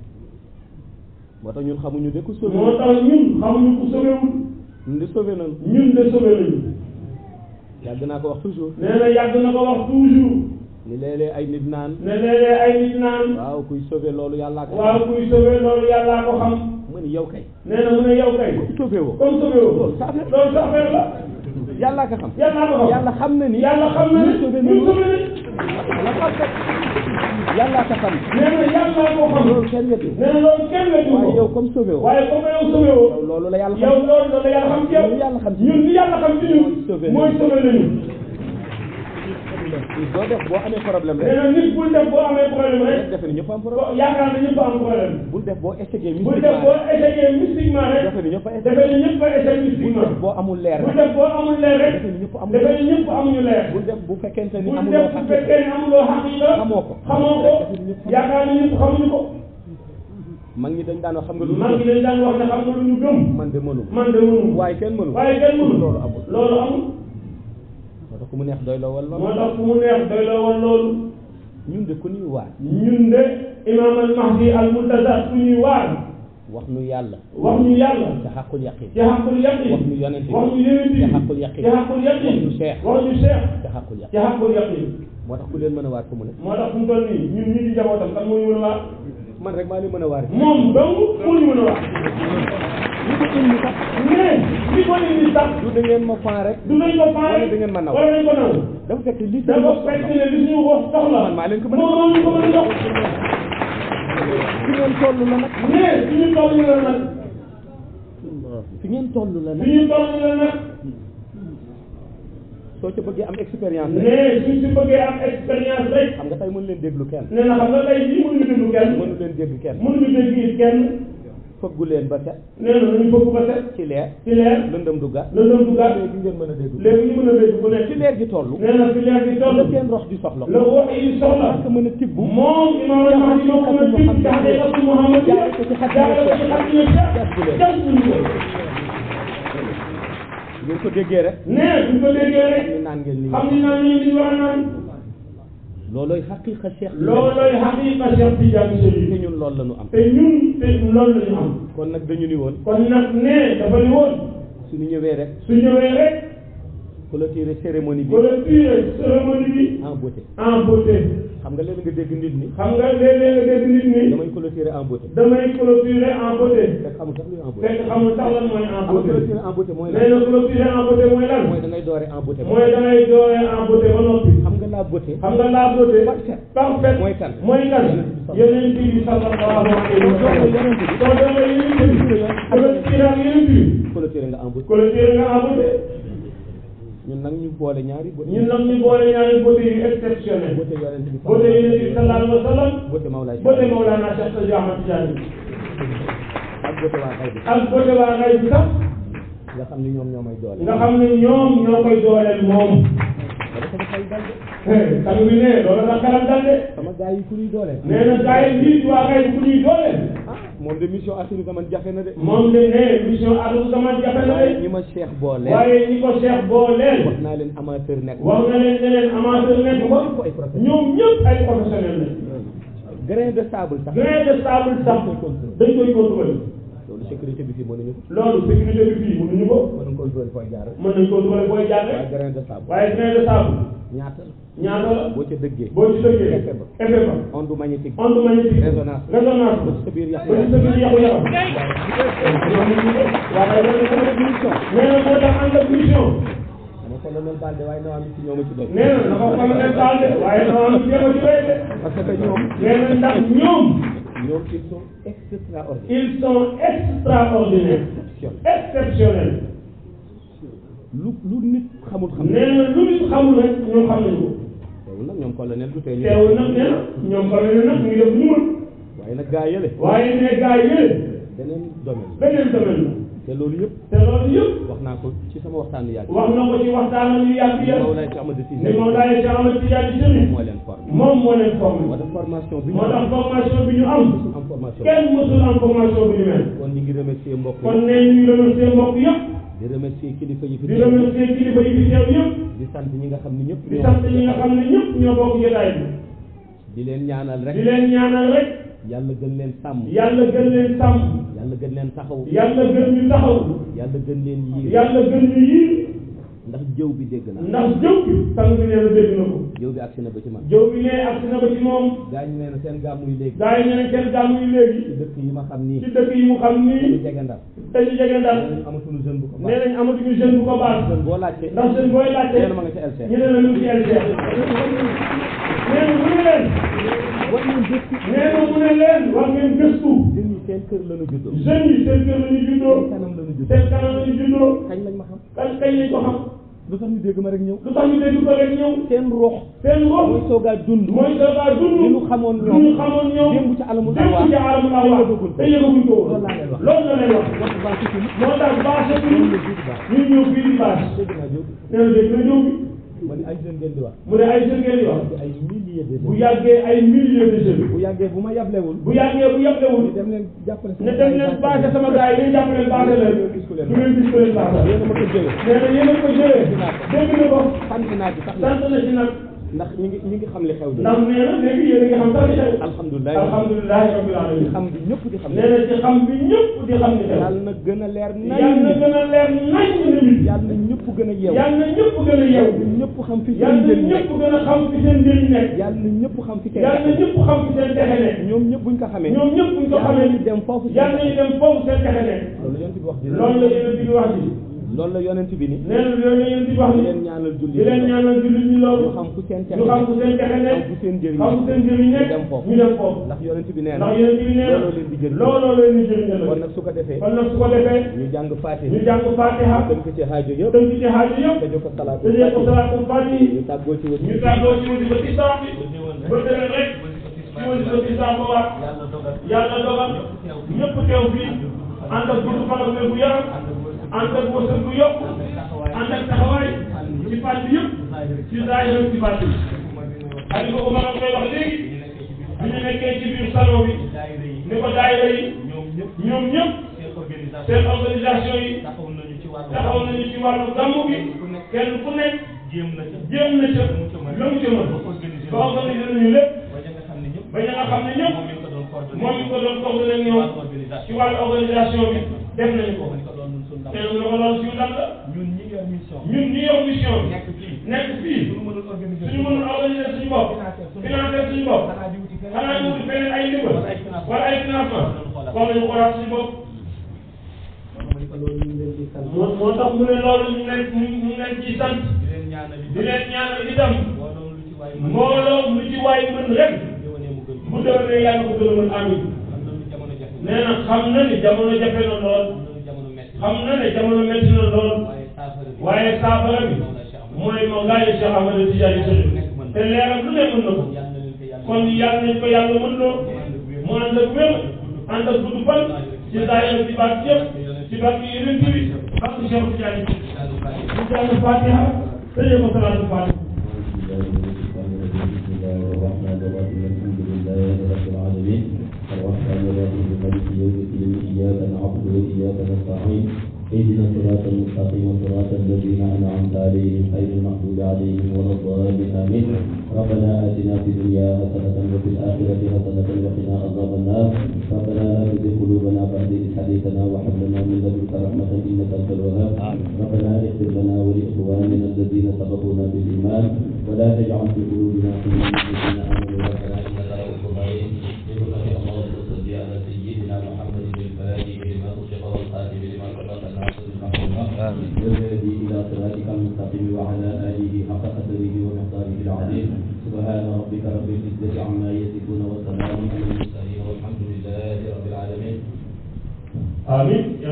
moo tax ñun xamuñu de ku sauvé moo tax ñun xamuñu ku sobewul ñun de sauvé nañu ñun de sobe nañu yàgg naa ko wax toujours nee na yàgg na ko wax toujours ni léeg-léeg ay nit naan ne léeg-léeg ay nit naan waaw kuy sauvé loolu yàllaa ko waaw kuy sobe loolu yàllaa ko xam mu ni yow kay nee na mu ne yow kay sauvé woo comme sobe woo loolu sa affaire loolu sa affaire la yàllaa ko xam yàllaa ko xam yàlla xam na ni yàlla xam na ne ñun sauvé ñun nañu sobe nañ la xam rek yàllaa ko xam nee na yàllaa ko xam loolu kenn wetu nee na loolu kenn la waaye ko yow comme sauvé woo waaye comme yow sobe woo yow loolu la yàlla yow xam loolu loolu yàlla xam ci yow Ñun yàlla xam ci ñun li yàlla xam ci ñun Mooy sauvé mooy sobe nañu doo def boo amee problème nee rek na nit bul def boo amee problème rek rek defe ni ñëpp am problème ko yaakaar na ñëpp am problème bul def boo échecgee bul def boo échecgee mystiquement rek defe ni ñëpp a échec defe ni ñëpp a échec bul mystiquement def boo amul leer bul rek def boo amul leer rek defe ni ñëpp amul defe ni ñëpp amuñu leer bul def bu fekkente ni bul amuloo def bu xaqi fekkee ne amuloo xaqiqa xamoo ko xamoo ko yaakaar na ñëpp xamuñu ko mag ñi dañ daan wax xam nga lu mag ñi dañ daan wax ne xam nga lu ñu gëm man de mënu man de mënu waaye kenn mënu waaye kenn mënu loolu amul loolu amul moo tax ku mu neex doy la wal moo tax fu mu neex doy la woon loolu ñun de ku ñuy waar ñun de imam al mahdi al muntazar fu ñuy waar wax nu yàlla wax ñu yàlla te xaqul yaqin ci xaqul yaqin wax ñu yonent bi wax ñu yeneen ci xaqul yaqin ci xaqul yaqin wax ñu cheikh wax ñu cheikh te xaqul yaqin ci xaqul yaqin moo tax ku leen mën a waar fu mu ne moo tax fu mu toll nii ñun ñii di jabootam kan moo ñu mën a waar man rek maa leen mën a waar moom dong moo ñu mën a waar li ko indi sax mais li ko indi sax du da ngeen ma fan rek du nañ ko faale Wala da ngeen ma naw. wala dañ ko naw dafa fekk li dafa fekk ne li suñu wax soxla Man maa leen ko mën a moom moo ñu ko mën a jox fi ngeen toll la nag mais suñu toll ñu la nag fi ngeen toll la nag suñu toll ñu la nag soo ca bëggee am expérience rek ne suñ si bëggee am expérience rek xam nga tey mënu leen déglu kenn nee na xam nga tey jii mënuñu déglu kenn mënu leen dégg kenn mënuñu dégg kenn fëggu leen ba set nee na nañu bëgg ba set ci leer ci leer lëndëm du gat lëndëm du gàtt léegi ngeen mën a déglu léegi ñu mën a dégg bu nekk ci leer gi toll nee na fi leer gi toll la seen rox di soxla la wax yi soxla parce que mën a tibb moom imaam al mahdi moo ko mën a tibb ci xaqiqatu Muhammad jaare ko ci xat jaare ko ci xat yi jas buñu ko ngeen ko déggee rek nee buñ ko déggee rek ñu naan ngeen li xam ni naan ñu li war a naan loolooy xaqiqa cheikh bi loolooy xaqiqa Cheikh Tidiane te Chérif ñun loolu la ñu am te ñun te loolu la ñu am kon nag dañu ni woon kon nag nee dafa ni woon suñu ñëwee rek su ñëwee rek clôturer cérémonie bi clôturer cérémonie bi en beauté en beauté xam nga léegi nga dégg nit ñi xam nga léeg-léeg nga dégg nit ñi damay clôturer en beauté damay clôturer en beauté fekk xamul sax luy en beauté fekk xamul sax lan mooy en xam nga beauté clôturer en beauté mooy nee lan na clôturer en beauté mooy lan mooy da ngay doore en beauté mooy da ngay dooree en beauté ba noppi xam nga la beauté xam nga la beauté Parfait. parfait Mooy kan? mooy kan yeneen bi sallallahu alayhi wa sallam soo dooree yeneen bi clôturer ak yeneen bi clôturer nga en beauté clôturer nga en beauté ñun nag ñu boole ñaari beauté ñun nag ñu boole ñaari beauté yu exceptionnel beauté yonent bi beauté yeneen bi sallallahu alayhi wa sallam beauté Mawlaay beauté Mawlana Cheikh Sadi Ahmad Tidiane ak beauté waa xay bi ak beauté waa ngay bi sax nga xam ni ñoom ñoo may doole nga xam ne ñoom ñoo koy dooleel moom wala sama xel dal de sang bi ne loolu la xelam dal de sama gars yi ku ñuy doole nee na gars yi lii waa ngay bu ñuy dooleel ah moom de mission assurée zaman jafe na de moom de ne mission Aliou Zaman jafe na waaye de ñi ma cheikh boole waaye ñi ko Cheikh booleel wax naa leen amateur nekk wax na leen ne leen amateur nekk ko ko ay professionnel ñoom ñëpp ay professionnel la grain de sable sax grain de sable sax dañ koy contrôler loolu sécurité bi fii mënuñu ko loolu sécurité bi fii mënuñu ko mënuñ contrôle fooy jaar mën nañ contrôler booy jaar waaye rek grain de sable waaye grain de sable ñaata la ñaata la boo ca dëggee boo ci dëggee Effet ba. effet ba onde magnétique onde magnétique résonance résonance ba ci sa biir yàq ba ci sa biir yàqu yaram waaye nee na moo tax ànd ak mission dama colonel Balde waaye nawaa mi ci ñooma ci doy nee na dafa ko leen baal de waaye dafa am jéem a ci doy de parce que ñoom nee na ndax ñoom ñoom ils sont extraordinaires ils sont extraordinaires exceptionnels lu lu nit xamul xam nee na lu nit xamul rek ñoom xam nañu ko teewul nag ñoom colonel du tee ñu teewul nag nee na ñoom xam nañu nag ñu ngi def ñu mën waaye nag gaa yële waaye ne gars yële beneen domaine beneen domaine la te loolu yëpp te loolu yëpp wax naa ko ci sama waxtaan yu yàgg wax na ko ci waxtaanam yu yàgg yëpp Mawlaay ci Amadou Cissé ni moom daal di Ahmad Tidiane Chérif moo leen formé moom moo leen formé moo tax formation bi ñu moo tax formation bi ñu am am formation kenn mësul am formation bi ñu mel kon ñu ngi remercier mbokk kon yi ne ñu remercier mbokk yëpp di remercier kilifa yi fi di teew remercier kilifa yi fi teew yëpp di sant ñi nga xam ni ñëpp di ñoo sant ñi nga xam ne ñëpp ñoo bokk jotaay bi di leen ñaanal di rek leen ñaanal rek yàlla gën leen sàmm yàlla gën leen sàmm yàlla gën leen taxaw yàlla gën ñu taxaw yàlla gën leen yiir yàlla gën ñu yiir ndax jëw bi dégg naa ndax jëw bi sang bi nee na dégg na ko jëw bi agsi na ba ci man jëw bi nee agsi na ba ci moom gaa ñu nee na seen gàmmu yi léegi gaa yi ñeneen kenn gàmmu yi léegi ci dëkk yi ma xam nii ci dëkk yi mu xam ñu nii jege ndar dañu jege ndar nee nañu amatuñu jeune bu ko nee baax nañ amatuñu jeune bu ko baax jeune boo laajte ndax jeune booy laajte nee na ma nga ca LCR ñu ne la ñu ngi ci LCR nee na mu ne leen war nañ gëstu nee na mu ne leen war ngeen gëstu jeunes yi seen kër la ñu juddoo jeunes yi seen kër la ñu juddoo kanam la ñu juddoo seen kanam la ñu juddoo kañ lañ ma xam kañ kañ lañ ko xam lu tax ñu dégg ma rek ñëw lu tax ñu dégg ko rek ñëw seen ruux seen mooy ruux soogaa dund mooy soogaa dund li ñu xamoon li ñoom ñu xamoon ñoom démb ci alamul démb awaa ci alamul awaa te yëgaguñ ko woon loolu laa leen wax. loolu la leen wax wax baax ci suñu moo tax bâche bi loolu la jiitu baax ñu ñëw fii di bâche dégg naa jóg nee na dégg na ñëw bi ma ne ay jeunes ngeen di wax mu ne ay jeunes ngeen di wax ay milliers de bu jeunes yàggee ay milliers de jeunes bu yàggee bu ma yablewul bu yàggee bu yàggewul ñu dem leen jàppale ne dem leen bâche sama gars yi dañ jàpp leen bâche leen du ngeen gis ko leen bâche yéen a ma ko jëlee nee na yéen a ko jëlee dégg na ko sant naa ci sax nag sant na ci nag ndax ñi ngi ñi ngi xam li xew ndax nee na léegi yéen a ngi xam sax li xew alhamdulilah alhamdulilah rabbil alamin xam bi ñëpp di xam nee na ci xam bi ñëpp di xam ni xew yàlla na gën a leer nañ yàlla na gën a leer nañ na nit yàlla na ñëpp gën a yeew yàlla na ñëpp gën a yeew ñëpp xam fi seen yàlla na njëriñ nekk ñëpp gën a xam fi seen njëriñ nekk yàlla na ñëpp xam fi seen yàlla na ñëpp xam fi seen texe nekk ñoom ñëpp buñ ko xamee ñoom ñëpp buñ ko yàlla xamee ñu dem foofu yàlla nañu dem foofu seen texe nekk loolu yonent bi wax dina loolu la yéen a di wax ji loolu la yonent bi ni nee na loolu la yéen di wax di ni leen ñaanal julli di leen ñaanal jullit ñi loolu ñu xam fu seen texe ñu xam fu seen texe xam nekk fu seen njëriñ xam fu seen njëriñ ñu nekk dem foofu ñu dem foofu ndax yonent bi nee na ndax yéen bi nee na looloo leen di jëriñ looloo leen di jëriñ kon la nag su ko defee kon nag su ko defee ñu jàng ñu Faatiha jàng Fatiha tënk ci xaajo yëpp tënk ci xaaju yëpp tëjee ko salaatu tëjee ko Faatiha salaatul Fatihi ñu tàggoo ci wët ñu tàggoo ci wasi ba tisbaar bi ba déwén rek ci wasi ba tisbaar ba waat yàlla dogal ñëpp teew fii ànd ak gudd fan ak wér gu yaram ànd ak wërsëg bu yokk ànd ak taxawaay ci fànn yëpp ci zaahir ak ci baatin Aliou ko Omar koy wax léegi bi ñu nekkee ci biir salon bi ni ko daayira yi ñoom ñëpp seen organisation yi taxaw nañu ci wàllu gàmmu gi kenn ku nekk jéem na ca la mu ca mën ba organiser nañu lépp ba ña nga xam ne ñëpp moom mi ko doon coordonné ak ñoom ci wàllu organisation bi def nañu ko te lu ko doon suñu ndam la ñun ñi yor mission bi nekk fii suñu mënul organiser suñu bopp financer suñu bopp xanaa ñu wuti feneen ay ndimbal wala ay financement war nañu xoolaat suñu bopp moo moo tax mu ne loolu ñu leen ñu ñu leen ciy sant di leen ñaanal itam mbooloo lu ci waay mën rek bu déwénee yàlla ko gën a mën amiin nee na xam na ni jamono jafe na lool xam na ne jamono métti na lool waaye saafara bi mooy Mawlaaya Cheikh Ahmad Tidiane Chérif te leeram lu ne mën na ko kon yàlla nañ ko yàlla mën loo mu ànd ak wér ànd ak gudd fan ci zaahir ci baat yëpp ci barke yeneen bi ak Cheikh Tidiane ñu jàng Fatiha tëjee ko salaatu Fatiha بسم الله الرحمن الرحيم الحمد لله رب العالمين الرحمن الرحيم مالك يوم الدين اياك نعبد واياك نستعين اهدنا الصراط المستقيم صراط الذين انعمت عليهم غير المغضوب عليهم ولا الضالين امين ربنا اتنا في الدنيا حسنه وفي الاخره حسنه وقنا عذاب النار ربنا لا تزغ قلوبنا بعد اذ هديتنا وهب لنا من لدنك رحمه انك انت الوهاب ربنا اغفر لنا ولاخواننا الذين سبقونا بالايمان ولا تجعل في قلوبنا غلا للذين امنوا ربنا انك رؤوف رحيم بحرمه اللهم صل على سيدنا محمد الفاتح لما أغلق والخاتم لما سبق ناصر الحق والحق والهادي الى صراطك المستقيم وعلى اله حق قدره ومقداره العظيم سبحان ربك رب العزه عما يصفون وسلام على المرسلين والحمد لله رب العالمين amiin